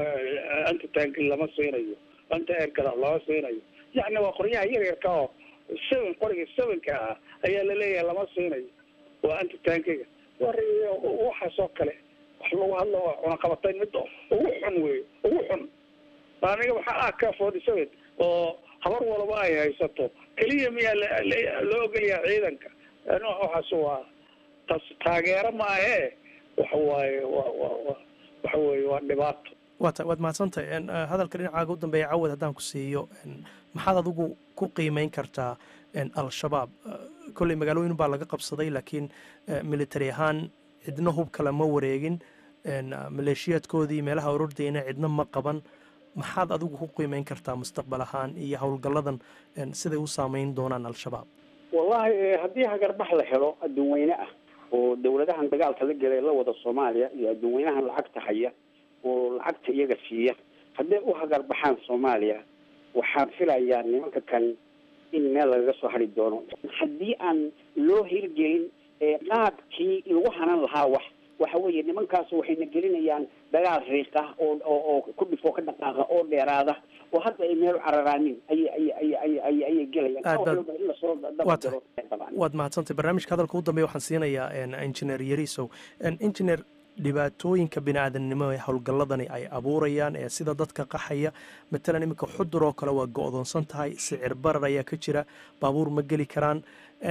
anta taanki lama siinayo anta eerkada lama siinayo yacni waa qoryaha yaryarka oo seven qoriga sevenka ah ayaa laleeyahay lama siinayo waa anta taankiga war waxaas oo kale wax lagu hadla waa cunaqabatayn mid ugu xun wey ugu xun aniga waxaa ah ka forty seven oo habar walba ay haysato keliya miyaa loo ogolyaha ciidanka waxaas waa tas taageero maahee waxa waaye wa wa wa waxa weeye waa dhibaato waata waad mahadsantahay hadalka dhinacaaga u dambeeya cawad haddaan ku siiyo maxaad adigu ku qiimeyn kartaa al-shabaab kolley magaalooyin baa laga qabsaday laakiin military ahaan cidna hub kale ma wareegin maleeshiyaadkoodii meelaha orordayna cidna ma qaban maxaad adigu ku qiimeyn kartaa mustaqbal ahaan iyo howlgalladan siday u saameyn doonaan al-shabaab wallahi haddii hagarbax la helo adduun weyne ah oo dawladahan dagaalka la gelay la wada soomaaliya iyo adduun weynahan lacagta haya oo lacagta iyaga siiya hadday u hagarbaxaan soomaaliya waxaan filayaa nimanka kan in meel lagaga soo hari doono haddii aan loo hirgelin qaabkii lagu hanan lahaa wax waxa weeye nimankaas waxayna gelinayaan dagaal riiqa oo oo oo ku dhifoo ka dhaqaaqa oo dheeraada oo hadda ay meel cararaanin ayay ayay ayay ayay ayay gelayaan in lasoo dabadiro waad mahadsantay barnaamijka hadalka u dambeeya waxaan siinayaa engineer yarisow engineer dhibaatooyinka bini-aadamnimo ee howlgalladani ay abuurayaan ee sida dadka qaxaya matalan iminka xudur oo kale waa go-doonsan tahay sicir barar ayaa ka jira baabuur ma geli karaan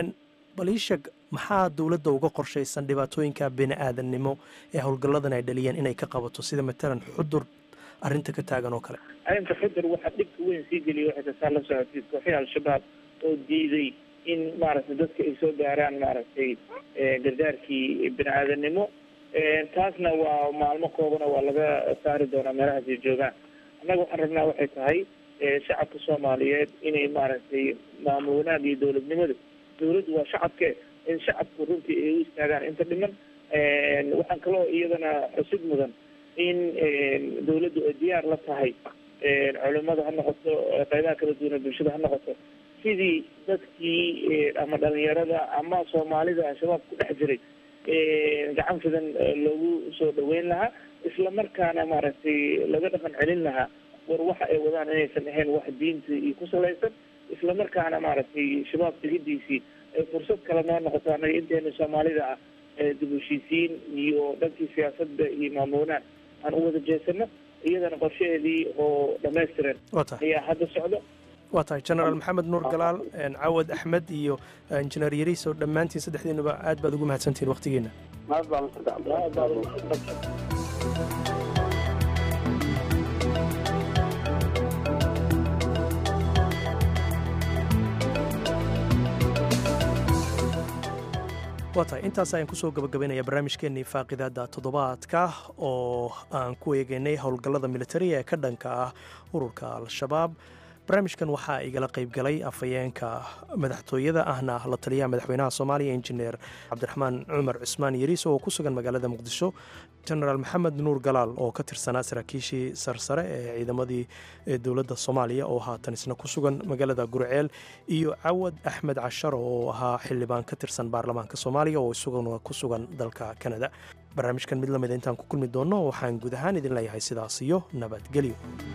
bal ii sheeg maxaa dowladda uga qorshaysan dhibaatooyinka bini-aadamnimo ee howlgalladan ay dhaliyeen inay ka qabato sida matalan xudur arrinta ka taagan oo kale arrinta xudur waxaa dhibka weyn sii geliya waxay tasaa la socotay kooxii al-shabaab oo diiday in maaragtay dadka ay soo gaaraan maaragtay gargaarkii bini-aadamnimo taasna waa maalmo koobana waa laga saari doonaa meelahaas ay joogaan annaga waxaan rabnaa waxay tahay shacabka soomaaliyeed inay maaragtay maamul wanaag iyo dowladnimada dowladdu waa shacabke in shacabku runtii ay u istaagaan inta dhiman waxaan kaloo iyadana xusid mudan in dowladdu ay diyaar la tahay culimada ha noqoto qaybaha kala duwana bulshada ha noqoto sidii dadkii ama dhalinyarada ama soomaalida al-shabaab ku dhex jiray gacan fidan loogu soo dhaweyn lahaa isla markaana maaragtay laga dhaqan celin lahaa war waxa ay wadaan inaysan ahayn wax diinta iyo ku salaysan isla markaana maaragtay shabaab tegidiisii ay fursad kale noo noqoto anaga inteena soomaalida ah dib u heshiisiin iyo dhankii siyaasadda iyo maamulnaan aan u wada jeesano iyadana qorshaheedii oo dhamaystiran ayaa hadda socda waa tahay genaraal maxamed nuur galaal cawad axmed iyo injineer yariiso dhammaantiin saddexdiinuba aad baad ugu mahadsantihiin waktigiina waa tahay intaas ayaan kusoo gabagabaynaya barnaamijkeennii faaqidaada toddobaadka oo aan ku eegeynay howlgallada militariga ee ka dhanka ah ururka al-shabaab barnaamijkan waxaa igala qaybgalay afhayeenka madaxtooyada ahna la taliyaha madaxweynaha soomaaliya injineer cabdiraxmaan cumar cusmaan yariis oo ku sugan magaalada muqdisho genaraal maxamed nuur galaal oo ka tirsanaa saraakiishii sarsare ee ciidamadii dowladda soomaaliya oo haatan isna ku sugan magaalada gurceel iyo cawad axmed cashar oo ahaa xildhibaan ka tirsan baarlamaanka soomaaliya oo isaguna ku sugan dalka kanada barnaamijkan mid lamida intaan ku kulmi doonno waxaan guud ahaan idin leeyahay sidaas iyo nabadgelyo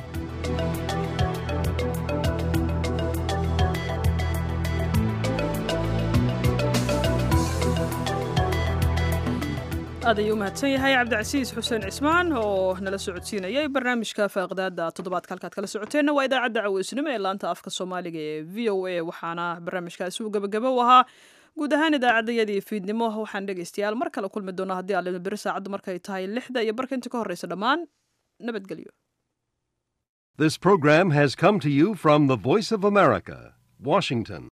aad ayuu u mahadsan yahay cabdicasiis xuseen cismaan oo nala socodsiinayay barnaamijka faaqidaada toddobaadka halkaad kala socoteenna waa idaacadda caweysnimo ee laanta afka soomaaliga ee v o a waxaana barnaamijkaasi uu gabagabo u ahaa guud ahaan idaacaddayadii fiidnimo waxaan dhegaystayaal mar kale kulmi doona haddii aalima beri saacaddu markay tahay lixda iyo barka inta ka horreysa dhammaan nabadgelyo This program has come to you from the Voice of America, Washington.